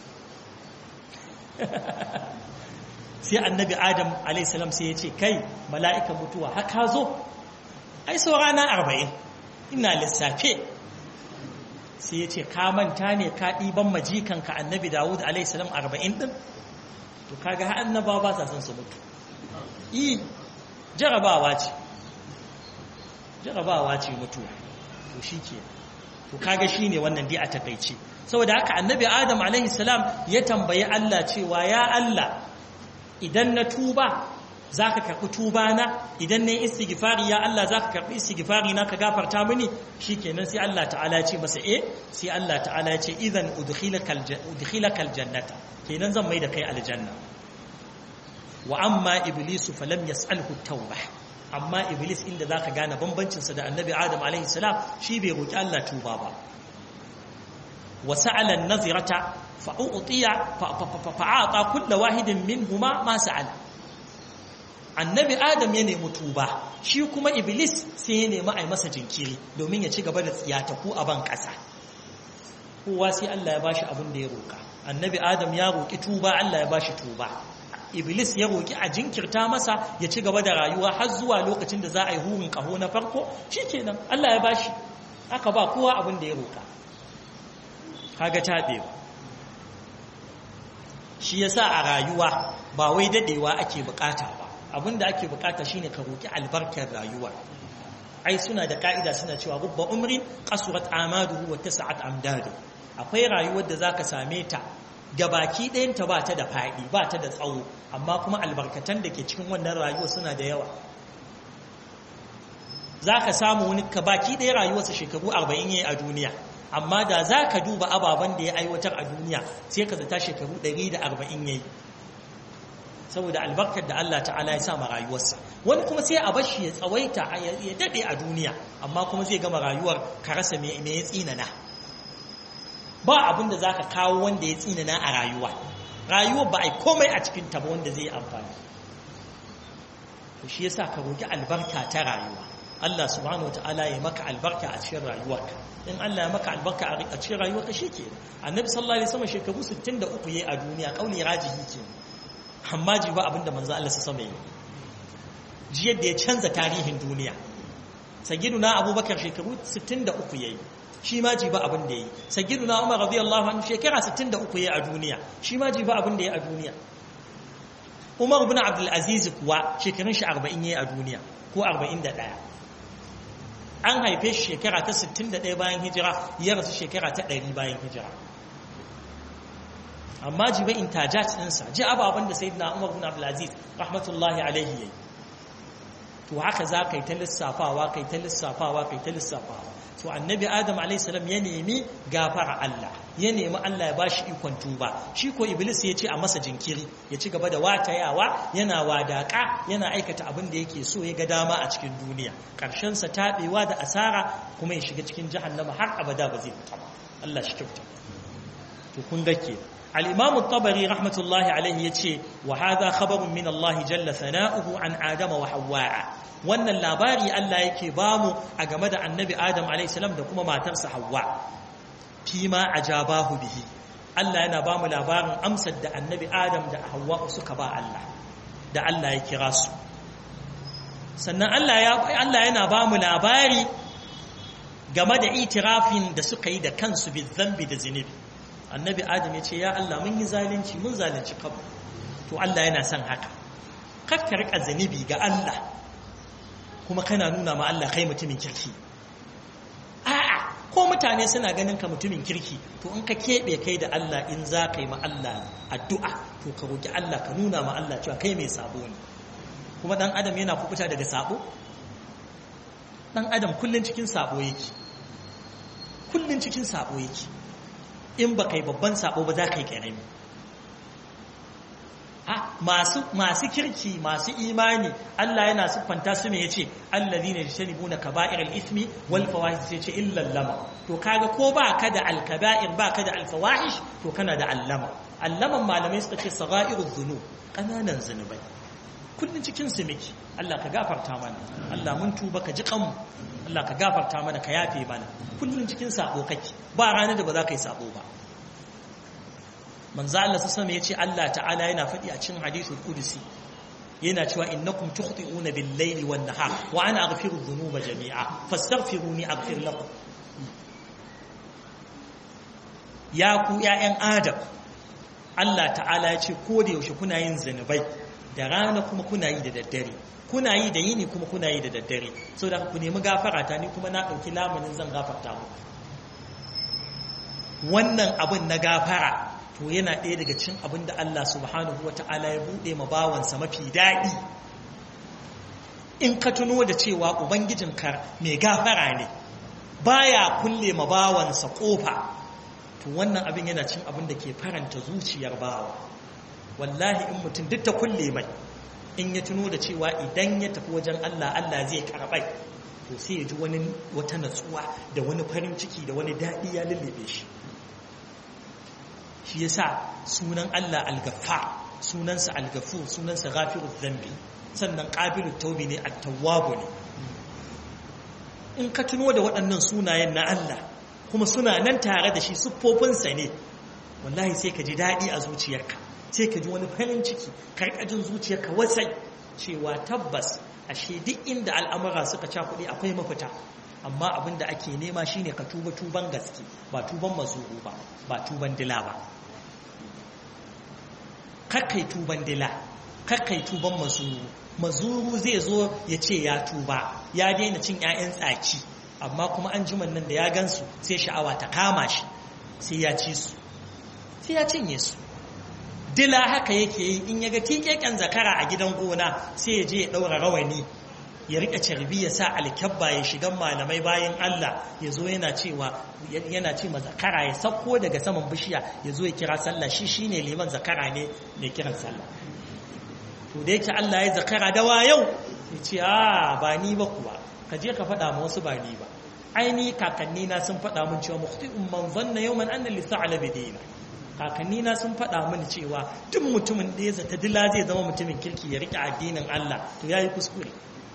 sai annabi Adam a.s. sai ya ce kai mala'ikan mutuwa haka zo ai saurana arba'in ina lissafe sai ya ce ka manta ne ka ɗiban majikanka annabi dawud alaihissalam arba'in ɗin to kaga har annaba ba sa son su mutu yi jarabawa ce jarabawa ce mutuwa to shi ke to kaga shi ne wannan dai a takaice saboda haka annabi adam alaihissalam ya tambayi allah cewa ya allah idan na tuba za ka karɓi tuba na idan na yi istighfari ya Allah za ka karɓi istighfari na ka gafarta mini shi kenan sai Allah ta'ala ya ce masa e sai Allah ta'ala ya ce idan udkhilaka aljannata kenan zan mai da kai aljanna wa amma iblisu falam yas'alhu tauba amma iblis inda zaka gane bambancin sa da annabi adam alaihi salam shi bai roki Allah tuba ba wa sa'ala an-nazirata fa'utiya fa'ata kullu wahidin minhuma ma sa'ala annabi adam ya nemi tuba shi kuma iblis sai ya nemi a masa jinkiri domin ya ci gaba da tsiyataku a ban ƙasa kowa sai Allah ya bashi abin da ya roka annabi adam ya roki tuba Allah ya bashi tuba iblis ya roki a jinkirta masa ya ci gaba da rayuwa har zuwa lokacin da za a yi hurin kaho na farko shikenan Allah ya bashi aka ba kowa abin da ya roka kaga tabewa shi yasa a rayuwa ba wai dadewa ake bukata ba abinda ake bukata shine ka roki albarkar rayuwa ai suna da ka'ida suna cewa rubba umrin qasurat amaduhu wa tas'at amdadu akwai rayuwar da zaka same ta gabaki ɗayan ta ba ta da faɗi ba ta da tsawo amma kuma albarkatan da ke cikin wannan rayuwa suna da yawa zaka samu wani ka baki ɗaya rayuwarsa shekaru 40 yayi a duniya amma da zaka duba ababen da ya aiwatar a duniya sai ka zata shekaru 140 yayi saboda albarkar da Allah ta'ala ya sa ma rayuwarsa wani kuma sai a bashi ya tsawaita ya dade a duniya amma kuma zai gama rayuwar ka rasa me ya tsinana ba abin da zaka kawo wanda ya tsinana a rayuwa rayuwar ba ai komai a cikin ta ba wanda zai yi amfani to shi yasa ka roki albarka ta rayuwa Allah subhanahu wataala ya maka albarka a cikin rayuwarka in Allah ya maka albarka a cikin rayuwarka shike annabi sallallahu alaihi wasallam shekaru 63 yayi a duniya kauli rajihi kenan amma ji ba abinda manzo Allah su sama yi ji yadda ya canza tarihin duniya sagiduna abubakar shekaru 63 yayi shi ma ji ba abin da yayi sagiduna umar radiyallahu anhu shekara 63 yayi a duniya shi ma ji ba abin da yayi a duniya umar ibn abdul aziz kuwa shekarun shi 40 yayi a duniya ko 41 an haife shi shekara ta 61 bayan hijira ya rasu shekara ta 100 bayan hijira amma jibe intajat ɗinsa ji ababen da sai na umar bin abdulaziz rahmatullahi alaihi yayi to haka za ka yi ta lissafawa kai ta lissafawa kai ta lissafawa to annabi adam alaihi salam ya nemi gafara Allah ya nemi Allah ya bashi ikon tuba shi ko iblis ya ce a masa jinkiri ya ci gaba da watayawa yana wadaka yana aikata abin da yake so ya ga dama a cikin duniya karshen sa tabewa da asara kuma ya shiga cikin jahannama har abada ba zai fita ba Allah shi kyauta to kun ga ke al-imam at-tabari rahmatullahi alayhi yace wa hadha khabarun min Allah jalla sana'uhu an adama wa hawwa wannan labari Allah yake bamu a game da annabi adam alayhi salam da kuma matarsa hawwa fima ajabahu bihi Allah yana bamu labarin amsar da annabi adam da hawwa suka ba Allah da Allah ya kira su sannan Allah yana ba mu labari game da itirafin da suka yi da kansu bi zambi da zinubi annabi adam ya ce ya Allah mun yi zalunci mun zalunci kabu to Allah yana son haka kakka rika zinubi ga Allah kuma kana nuna ma Allah kai mutumin kirki a'a ko mutane suna ganin ka mutumin kirki to in ka keɓe kai da Allah in za ka yi ma Allah addu'a to ka roki Allah ka nuna ma Allah cewa kai mai sabo ne kuma dan adam yana kubuta daga sabo dan adam kullun cikin sabo yake kullun cikin sabo yake in ba kai babban sabo ba za ka yi karami a masu masu kirki masu imani Allah yana siffanta su me yace allazina yajtanibuna kaba'ir al-ithmi wal fawahish sai ce illa lama to kaga ko ba ka da al-kaba'ir ba ka da al-fawahish to kana da allama allaman malamai suka ce sagha'irudh dhunub kananan zunubai kullum cikin su miki Allah ka gafarta mana Allah mun tuba ka ji kanmu Allah ka gafarta mana ka yafe mana kullum cikin sabo kake ba ranar da ba za ka yi sabo ba manzo Allah sallallahu ya ce Allah ta'ala yana faɗi a cikin hadithul qudsi yana cewa innakum tukhti'una bil-layli wan-nahar wa ana aghfiru dhunuba jami'a fastaghfiruni aghfir lakum ya ku ya'yan adam Allah ta'ala ya ce ko da yaushe kuna yin zanubai da rana kuma kuna yi da daddare kuna yi da yini kuma kuna yi da daddare so da ku nemi gafara ta ni kuma na ɗauki lamunin zan gafarta mu wannan abin na gafara to yana ɗaya daga cin abin da Allah subhanahu wa ta'ala ya buɗe ma bawansa mafi daɗi in ka tuno da cewa ubangijinka mai gafara ne baya kulle ma bawansa ƙofa to wannan abin yana cin abin da ke faranta zuciyar bawa wallahi in mutum duk ta kulle mai in ya tuno da cewa idan ya tafi wajen Allah Allah zai karɓai to sai ya ji wani wata natsuwa da wani farin ciki da wani daɗi ya lullube shi shi yasa sunan Allah al-Ghaffar sunansa al-Ghafur sunansa Ghafirudh Dhanbi sannan Qabilut Tawbi ne At-Tawwab ne in ka tuno da waɗannan sunayen na Allah kuma suna nan tare da shi siffofinsa ne wallahi sai ka ji daɗi a zuciyarka sai ka ji wani farin ciki karkajin zuciyarka wasai cewa tabbas ashe duk inda al'amura suka cakuɗe akwai mafita amma abin da ake nema shine ka tuba tuban gaske ba tuban mazuru ba ba tuban dila ba kakkai tuban dila kakkai tuban mazuru mazuru zai zo ya ce ya tuba ya daina cin 'ya'yan tsaki amma kuma an jiman nan da ya gansu sai sha'awa ta kama shi sai ya ci su sai ya cinye su dila haka yake yi in ya ga tikeken zakara a gidan gona sai ya je ya ɗaura rawani ya rika carbi ya sa alkyabba ya shigan malamai bayan Allah ya zo yana cewa yana ce ma zakara ya sauko daga saman bishiya ya zo ya kira sallah shi shine liman zakara ne mai kiran sallah to da yake Allah ya zakara da yau ya ce a ba ni ba kuwa ka je ka faɗa ma wasu ba ni ba aini kakanni na sun faɗa min cewa mukhti'un man zanna yawman anna li sa'ala bidina kakanni na sun faɗa mini cewa duk mutumin da ya zata dila zai zama mutumin kirki ya rike addinin Allah to yayi kuskure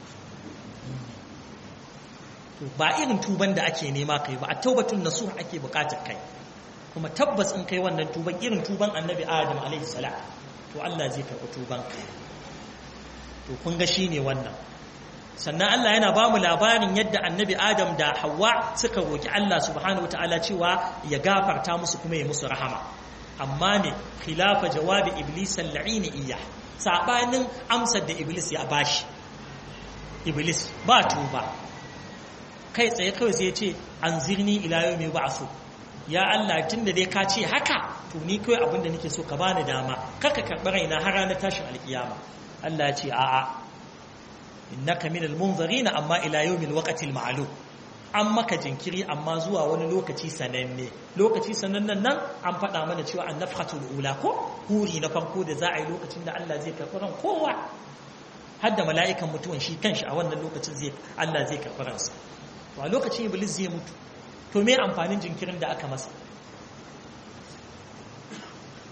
to ba irin tuban da ake nema kai ba a taubatun nasuh ake bukatar kai kuma tabbas in kai wannan tuban irin tuban annabi adam alaihi salam to Allah zai karɓi tuban ka to kun ga shine wannan sannan Allah yana ba mu labarin yadda annabi adam da hawa suka roki Allah subhanahu wataala cewa ya gafarta musu kuma ya musu rahama amma ne khilafa jawabi iblis al-la'in iya sabanin amsar da iblis ya bashi iblis ba tuba kai tsaye kawai sai ya ce an zirni ila yau mai ba'asu ya Allah tun da dai ka ce haka to ni kawai abin da nake so ka bani dama kaka karɓi raina har ranar tashin alkiyama Allah ya ce a'a innaka minal munzarina amma ila yawmil waqtil ma'lum an maka jinkiri amma zuwa wani lokaci sananne lokaci sanannen nan an faɗa mana cewa an nafhatul ula ko huri na farko da za a yi lokacin da Allah zai karɓi ran kowa har da mala'ikan mutuwan shi kanshi a wannan lokacin zai Allah zai karɓi ransa to a lokacin iblis zai mutu to me amfanin jinkirin da aka masa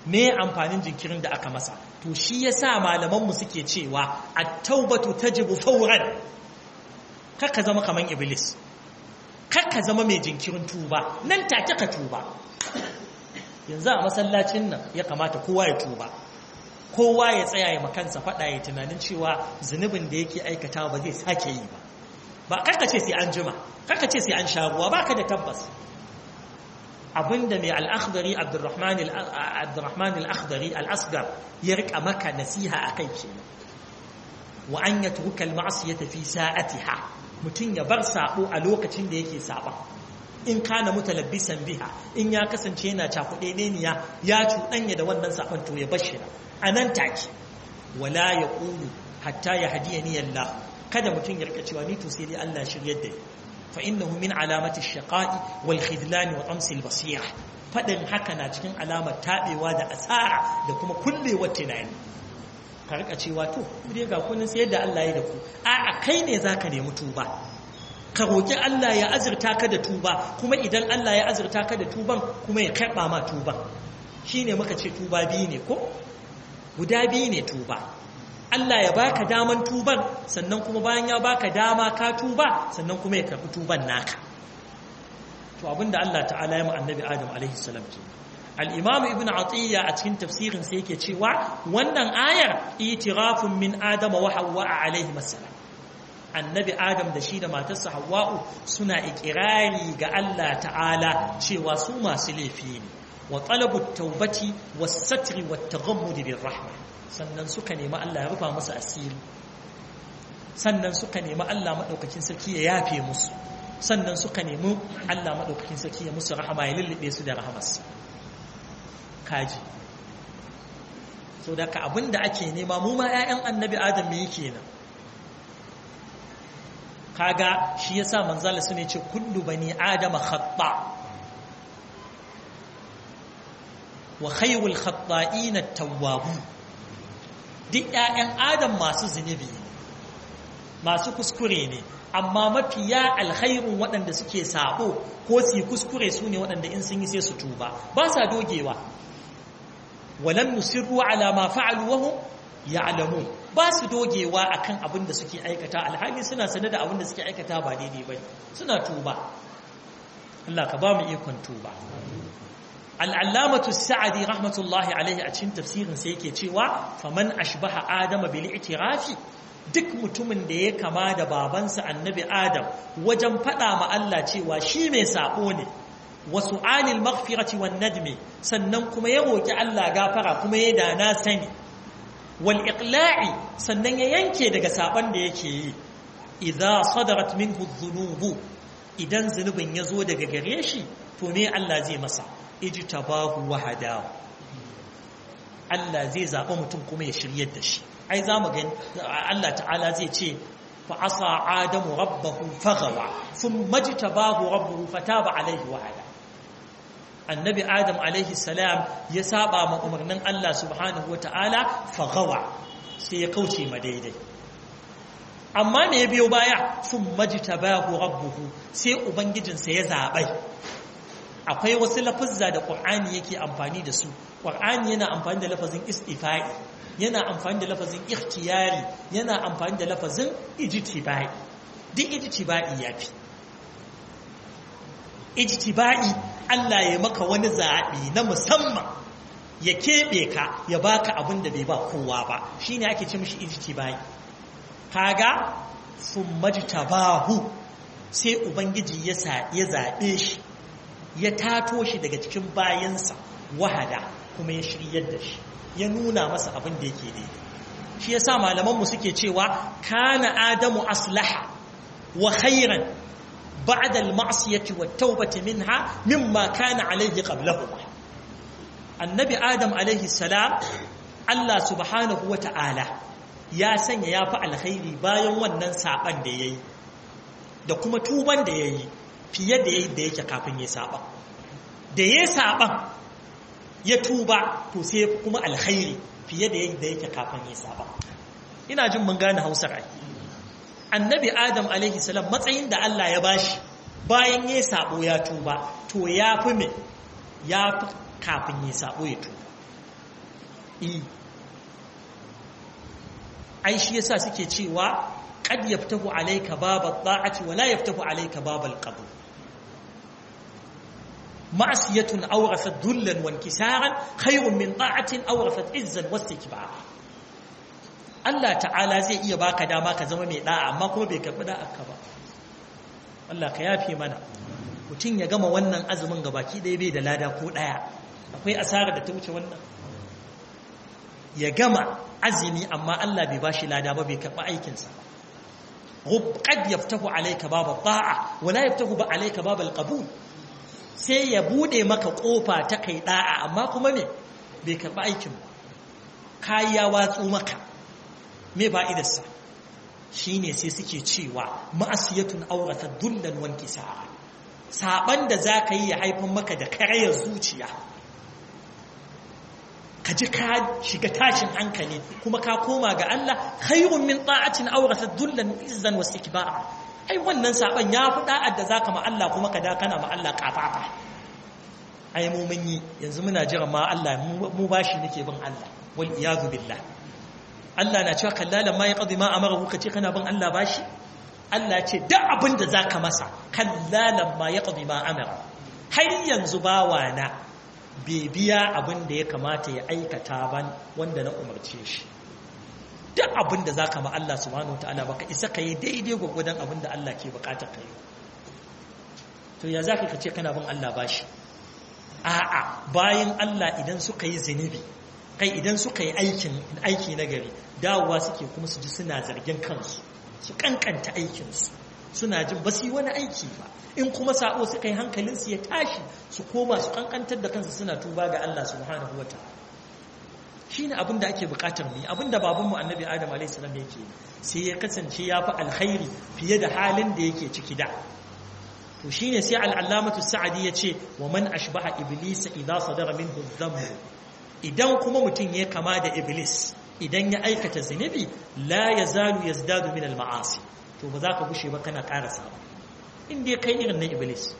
me amfanin jinkirin da aka masa to shi yasa malaman mu suke cewa at-taubatu tajibu fawran kaka zama kaman iblis kaka zama mai jinkirin tuba nan take ka tuba yanzu a masallacin nan ya kamata kowa ya tuba kowa ya tsaya ya makansa faɗa ya tunanin cewa zunubin da yake aikata ba zai sake yi ba ba karka ce sai an jima karka ce sai an sha ruwa baka da tabbas abinda mai al-akhdari abdurrahman al-akhdari al-asgar ya rika maka nasiha akai kenan wa an yatruka al-ma'siyata fi sa'atiha mutun ya bar sabo a lokacin da yake saba in kana mutalabbisan biha in ya kasance yana cakuɗe ne ya cuɗanya da wannan saban to ya bashi a nan take wala ya ƙulu hatta ya hadiya ni Allah kada mutum ya rika cewa ni to sai dai Allah shiryar da fa innahu min alamati shaqa'i wal khidlan wa tamsil basira fadin haka na cikin alamar tabewa da asara da kuma kullewar tunani ka rika cewa to dai ga kunin sai yadda Allah ya da ku a kai ne zaka nemi tuba ka roki Allah ya azurta ka da tuba kuma idan Allah ya azurta ka da tuban kuma ya karba ma tuban shine muka ce tuba biyu ne ko guda biyu ne tuba Allah ya baka daman tuban sannan kuma bayan ya baka dama ka tuba sannan kuma ya karbi tuban naka to abinda Allah ta'ala ya mu annabi Adam alaihi salam ce al-imam ibn atiyya a cikin tafsirin sa yake cewa wannan ayar itirafun min adama wa hawwa alaihi salam annabi adam da shi da matarsa hawwa'u suna ikirari ga Allah ta'ala cewa su masu laifi ne wa talabu taubati was satri wat taghammud bir rahma sannan suka nemi Allah ya rufa musu asiri sannan suka nemi Allah madaukakin sarki ya yafe musu sannan suka nemi Allah madaukakin sarki ya musu rahama ya lullube su da rahamarsa kaji so da ka abinda ake nema mu ma ƴaƴan annabi adam me yake nan kaga shi yasa manzala su ne ce kullu bani adama khata wa khayrul khata'in at-tawwabun duk ƴaƴan adam masu zunubi masu kuskure ne amma mafiya alkhairun waɗanda suke sabo ko su kuskure su ne waɗanda in sun yi sai su tuba ba sa dogewa walam nusirru ala ma fa'alu wa hum ya'lamun ba su dogewa akan abin da suke aikata alhali suna sane da abin da suke aikata ba daidai bane suna tuba Allah ka ba mu ikon tuba al'allamatu sa'adi rahmatullahi alaihi a cikin tafsirin sai yake cewa faman ashbaha adama bil i'tirafi duk mutumin da ya kama da babansa annabi adam wajen faɗa ma Allah cewa shi mai sabo ne wasu anil maghfirati wan nadmi sannan kuma ya roki Allah gafara kuma ya dana sani wal iqla'i sannan ya yanke daga saban da yake yi idza sadarat minhu dhunubu idan zunubin ya zo daga gare shi to me Allah zai masa ijtabahu wa hadahu Allah zai zaba mutum kuma ya shiryar da shi ai zamu gani Allah ta'ala zai ce fa asa adamu rabbahu faghawa thumma jtabahu rabbuhu fataba alayhi wa hada annabi adam alaihi salam ya saba ma umarnin Allah subhanahu wa ta'ala faghawa sai ya kauce ma daidai amma me ya biyo baya thumma jtabahu rabbuhu sai ubangijinsa ya zabai akwai wasu lafazza da Qur'ani yake amfani da su Qur'ani yana amfani da lafazin istifa'i yana amfani da lafazin ikhtiyari yana amfani da lafazin ijtibai duk ijtibai yafi ijtibai Allah ya maka wani zaɓi na musamman ya keɓe ka ya baka abin da bai ba kowa ba shine ake ce mishi ijtibai kaga summa jtabahu sai ubangiji ya zaɓe shi ya tato shi daga cikin bayansa wahada kuma ya shiryar da shi ya nuna masa abin da yake daidai shi yasa malamanmu suke cewa kana adamu aslaha wa khairan ba'da al-ma'siyati wat tawbati minha mimma kana alayhi qablahu annabi adam alayhi salam Allah subhanahu wa ta'ala ya sanya ya fi alkhairi bayan wannan saban da yayi da kuma tuban da yayi fiye da yadda yake kafin ya saba da ya saba ya tuba to sai kuma alkhairi fiye da yadda yake kafin ya saba ina jin mun gane hausar ai annabi adam alaihi salam matsayin da Allah ya bashi bayan ya sabo ya tuba to ya fi me ya fi kafin ya sabo ya tuba i ai shi yasa suke cewa qad yaftahu alayka bab at-ta'ati wa la yaftahu alayka bab al-qabul ma'siyatun awrasat dhullan wa inkisaran khayrun min ta'atin awrasat izzan wa istikbara Allah ta'ala zai iya baka dama ka zama mai da'a amma kuma bai karbi da'arka ba Allah ka yafe mana mutum ya gama wannan azumin gabaki ɗaya bai da lada ko ɗaya akwai asarar da ta wuce wannan ya gama azumi amma Allah bai bashi lada ba bai karɓi aikinsa qad yaftahu alayka baba ta'a wala yaftahu ba alayka baba alqabul sai ya bude maka kofa ta kai da'a amma kuma me bai karɓi aikin ba kai ya watsu maka me fa'idarsa shine sai suke cewa ma'asiyatun aurata dullan wanki sa'a saban da zaka yi ya haifan maka da karayar zuciya ka ji ka shiga tashin hankali kuma ka koma ga Allah khairun min ta'atin aurata dullan izzan wasu ikba'a ai wannan saban ya fi da'ar da zaka ma Allah kuma ka da kana ma Allah kafafa ai mu mun yi yanzu muna jira ma Allah mu bashi nake bin Allah wal iyadu billah Allah na cewa kallalan ma ya qadi ma amara ka ce kana bin Allah bashi Allah ce duk abin da zaka masa kallalan ma ya qadi ma amara har yanzu bawa na bai biya abin da ya kamata ya aikata ban wanda na umarce shi duk abin da zaka ma Allah subhanahu wataala baka isa kai daidai gwagwadon abin da Allah ke bukatar kai to ya zaka kace kana bin Allah bashi a'a bayan Allah idan suka yi zinubi kai idan suka yi aikin aiki na gari dawowa suke kuma su ji suna zargin kansu su kankanta aikinsu suna jin ba su yi wani aiki ba in kuma sa'o suka yi hankalinsu ya tashi su koma su kankantar da kansu suna tuba ga Allah subhanahu wa ta'ala shi ne abin da ake bukatar mu abin da babanmu annabi adam a.s. yake sai ya kasance ya fi alkhairi fiye da halin da yake ciki da to shi ne sai al'allamatu sa'adi ya ce wa man ashbaha iblisa idza sadara minhu dhanbu idan kuma mutum ya kama da iblis idan ya aikata zunubi la ya zalu ya zdadu min al-ma'asi to ba za ka gushe ba kana karasa inda ya kai irin na iblis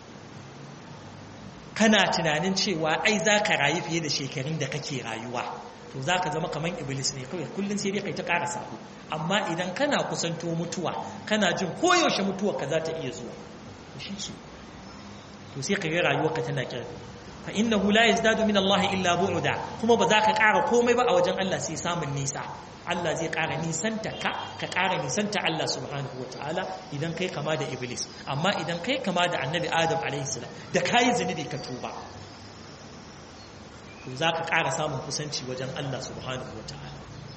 kana tunanin cewa ai za ka rayu fiye da shekarun da kake rayuwa to za ka zama kamar iblis ne kawai kullum sai dai kai ta karasa amma idan kana kusanto mutuwa kana jin koyaushe mutuwa ka za ta iya zuwa shi ce to sai ka ga rayuwarka tana kirki fa innahu la yazdadu min Allah illa bu'da kuma ba za ka ƙara komai ba a wajen Allah sai samun nisa Allah zai ƙara nisanta ka ka ƙara nisanta Allah subhanahu ta'ala idan kai kama da iblis amma idan kai kama da annabi adam alaihi salam da kayi zunubi ka tuba to za ka ƙara samun kusanci wajen Allah subhanahu ta'ala.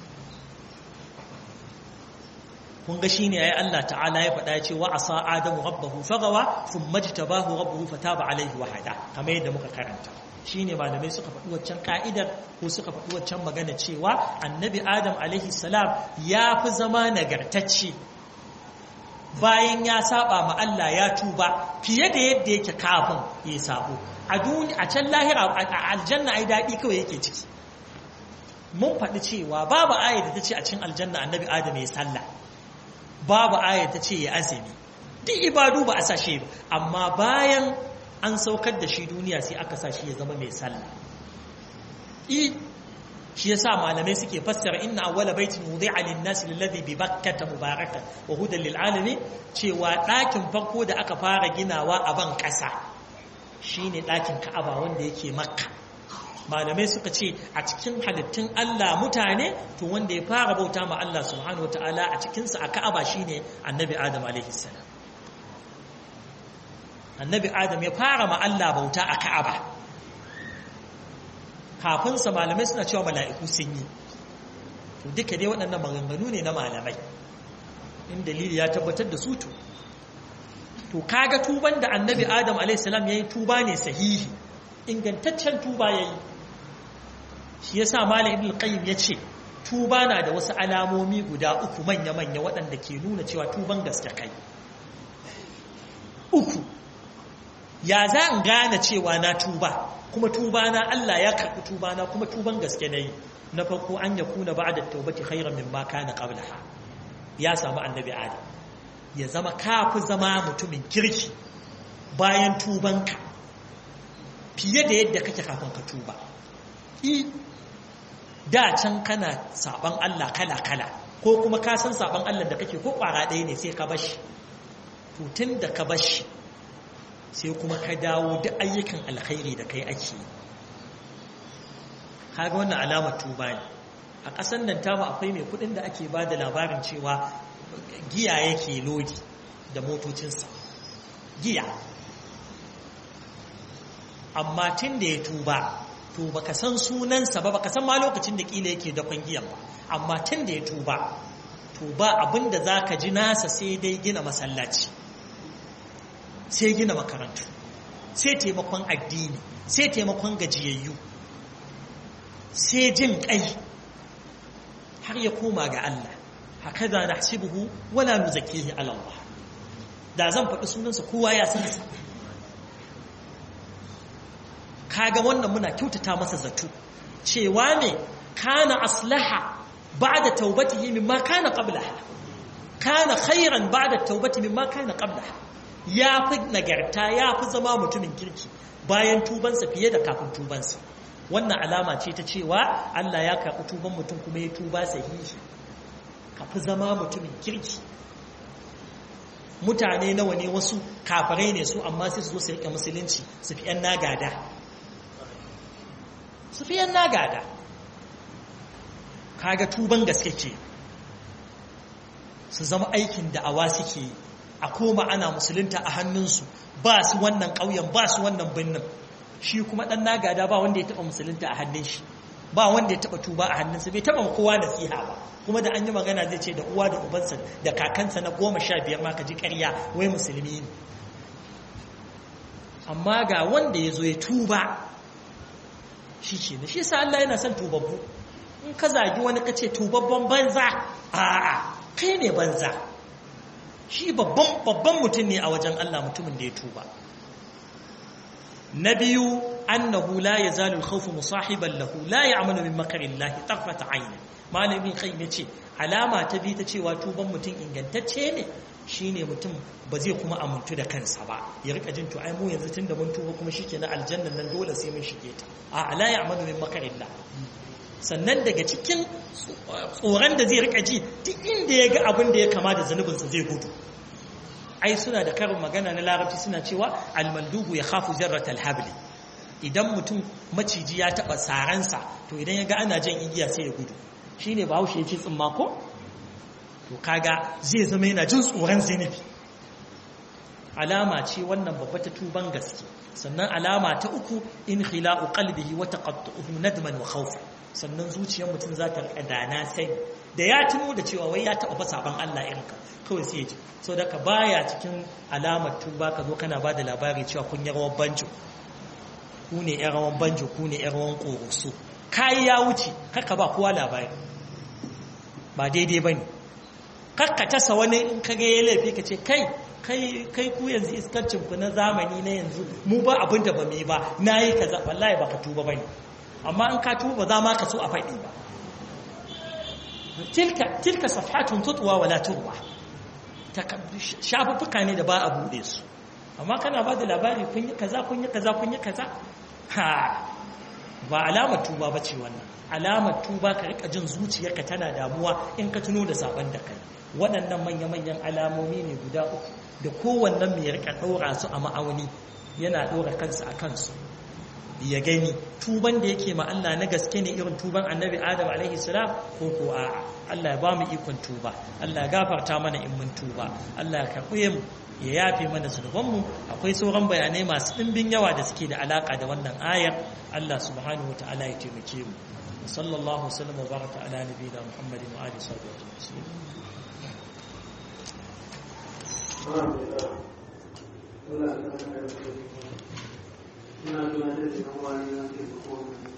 kun ga shine yayi Allah ta'ala ya faɗa ce wa asa adamu rabbahu fagawa thumma jtabahu rabbuhu fataba alaihi wa hada kamar yadda muka karanta shine malamai suka faɗi waccan ka'idar ko suka faɗi waccan magana cewa annabi adam alaihi salam ya fi zama nagartacce bayan ya saba ma Allah ya tuba fiye da yadda yake kafin ya sabo a duniya a can lahira a aljanna ai daɗi kawai yake ciki mun faɗi cewa babu ayat da ta ce a cikin aljanna annabi adam ya sallah babu ayat ta ce ya azumi duk ibadu ba a sashe ba amma bayan an saukar da shi duniya sai aka sa shi ya zama mai sallah i shi yasa malamai suke fassara inna awwala baitin wudi'a lin-nas alladhi bi bakkata mubarakan wa hudan lil alamin cewa ɗakin farko da aka fara ginawa a ban ƙasa shine ɗakin Ka'aba wanda yake Makka malamai suka ce a cikin halittun Allah mutane to wanda ya fara bauta ma Allah subhanahu wataala a cikinsa a Ka'aba shine Annabi Adam alaihi salam Annabi Adam ya fara ma Allah bauta a Ka'aba kafin sa malamai suna cewa mala'iku sun yi to duka dai waɗannan maganganu ne na malamai in dalili ya tabbatar da su to to kaga tuban da Annabi Adam alaihi salam yayi tuba ne sahihi ingantaccen tuba yayi shi yasa malam ibn qayyim yace tuba na da wasu alamomi guda uku manya manya waɗanda ke nuna cewa tuban gaske kai uku ya za in gane cewa na tuba kuma tuba na Allah ya karɓi tuba na kuma tuban gaske nayi na farko an yakuna ba'da tawbati khairan mimma kana qablaha ya samu annabi adam ya zama kafi zama mutumin kirki bayan tubanka fiye da yadda kake kafin ka tuba da can kana saban Allah kala kala ko kuma ka san saban Allah da kake ko kwara ɗaya ne sai ka bashi to tun da ka bashi sai kuma ka dawo duk ayyukan alkhairi da kai ake kaga wannan alamar tuba ne a ƙasar nan tamu akwai mai kuɗin da ake ba da labarin cewa giya yake lodi da motocinsa giya amma tun da ya tuba to baka san sunansa ba baka san ma lokacin da kila yake dakon giyan ba amma tun da ya tuba to ba abin da za ka ji nasa sai dai gina masallaci sai gina makarantu sai taimakon addini sai taimakon gajiyayyu sai jin kai har ya koma ga Allah haka za na hasibuhu wala nuzakihi ala Allah da zan faɗi sunansa kowa ya san sa kaga wannan muna kyautata masa zato cewa ne kana aslaha ba'da taubatihi mimma kana qablaha kana khairan ba'da taubati mimma kana qablaha ya fi nagarta ya fi zama mutumin kirki bayan tubansa fiye da kafin tubansa wannan alama ce ta cewa Allah ya karɓi tuban mutum kuma ya tuba sahihi ka fi zama mutumin kirki mutane nawa ne wasu kafirai ne su amma sai su zo su riƙe musulunci su fi ‘yan nagada su fi ‘yan nagada kaga tuban gaske ke su zama aikin da'awa suke yi a koma ana musulunta a hannunsu ba su wannan ƙauyen ba su wannan birnin shi kuma ɗan nagada ba wanda ya taɓa musulunta a hannun shi ba wanda ya taɓa tuba a hannunsa bai taɓa kowa nasiha ba kuma da an yi magana zai ce da uwa da ubansa da kakansa na goma sha biyar ma ka ji ƙarya wai musulmi ne amma ga wanda ya zo ya tuba shi ce da shi sa Allah yana son tubabbu in ka zagi wani ka ce tubabban banza a'a kai ne banza shi babban mutum ne a wajen Allah mutumin da ya tuba na biyu annahu la yazalu al-khawfu musahiban lahu la ya'malu min makari Allah tarfata ayni malamin kai yace alama ta bi ta cewa tuban mutum ingantacce ne shine mutum ba zai kuma amuntu da kansa ba ya rika jin to ai mu yanzu tunda mun tuba kuma shikenan aljannan nan dole sai mun shige ta a la ya'malu min makari Allah sannan daga cikin tsoron da zai rika ji duk inda ya ga abin da ya kama da zanubinsa zai gudu ai suna da karin magana na larabci suna cewa almandubu ya khafu jarrat alhabli idan mutum maciji ya taba saransa to idan ya ga ana jan igiya sai ya gudu shine bahaushe ya ce tsimma ko to kaga zai zama yana jin tsoron zanubi alama ce wannan babba ta tuban gaske sannan alama ta uku in khila'u qalbihi wa taqattu'uhu nadman wa khawfa sannan zuciyar mutum za ta rika dana sai da ya tuno da cewa wai ya taɓa fa saban Allah irin ka kawai sai ya ji so da ka baya cikin alamar tuba ka zo kana ba da labari cewa kun yi rawan banjo ku ne yan rawan banjo ku ne yan rawan ƙoroso kayi ya wuce kaka ba kowa labari ba daidai ba ne kakka tasa wani in ka ga ya laifi ka ce kai kai ku yanzu iskancin ku na zamani na yanzu mu ba abin da ba mu yi ba na yi kaza wallahi baka tuba ba ne amma in ka tuba za ma ka so a faɗi ba tilka tilka safhatun tutwa wala turwa shafuffuka ne da ba a buɗe su amma kana ba da labari kun yi kaza kun yi kaza kun yi kaza ha ba alamar tuba ba ce wannan alamar tuba ka rika jin zuciyarka tana damuwa in ka tuno da sabon da kai waɗannan manya-manyan alamomi ne guda uku da kowannen mai rika ɗora su a ma'auni yana ɗora kansa a kansu ya gani tuban da yake ma Allah na gaske ne irin tuban annabi Adam alaihi salam ko ko a Allah ya ba mu ikon tuba Allah ya gafarta mana in mun tuba Allah ya karɓe mu ya yafe mana zunubanmu akwai sauran bayanai masu ɗimbin yawa da suke da alaka da wannan ayar Allah subhanahu wa ta'ala ya taimake mu sallallahu wasallam wa baraka ala nabiyina muhammadin wa alihi wa sahbihi Ina tunatar da ɗan wani na ke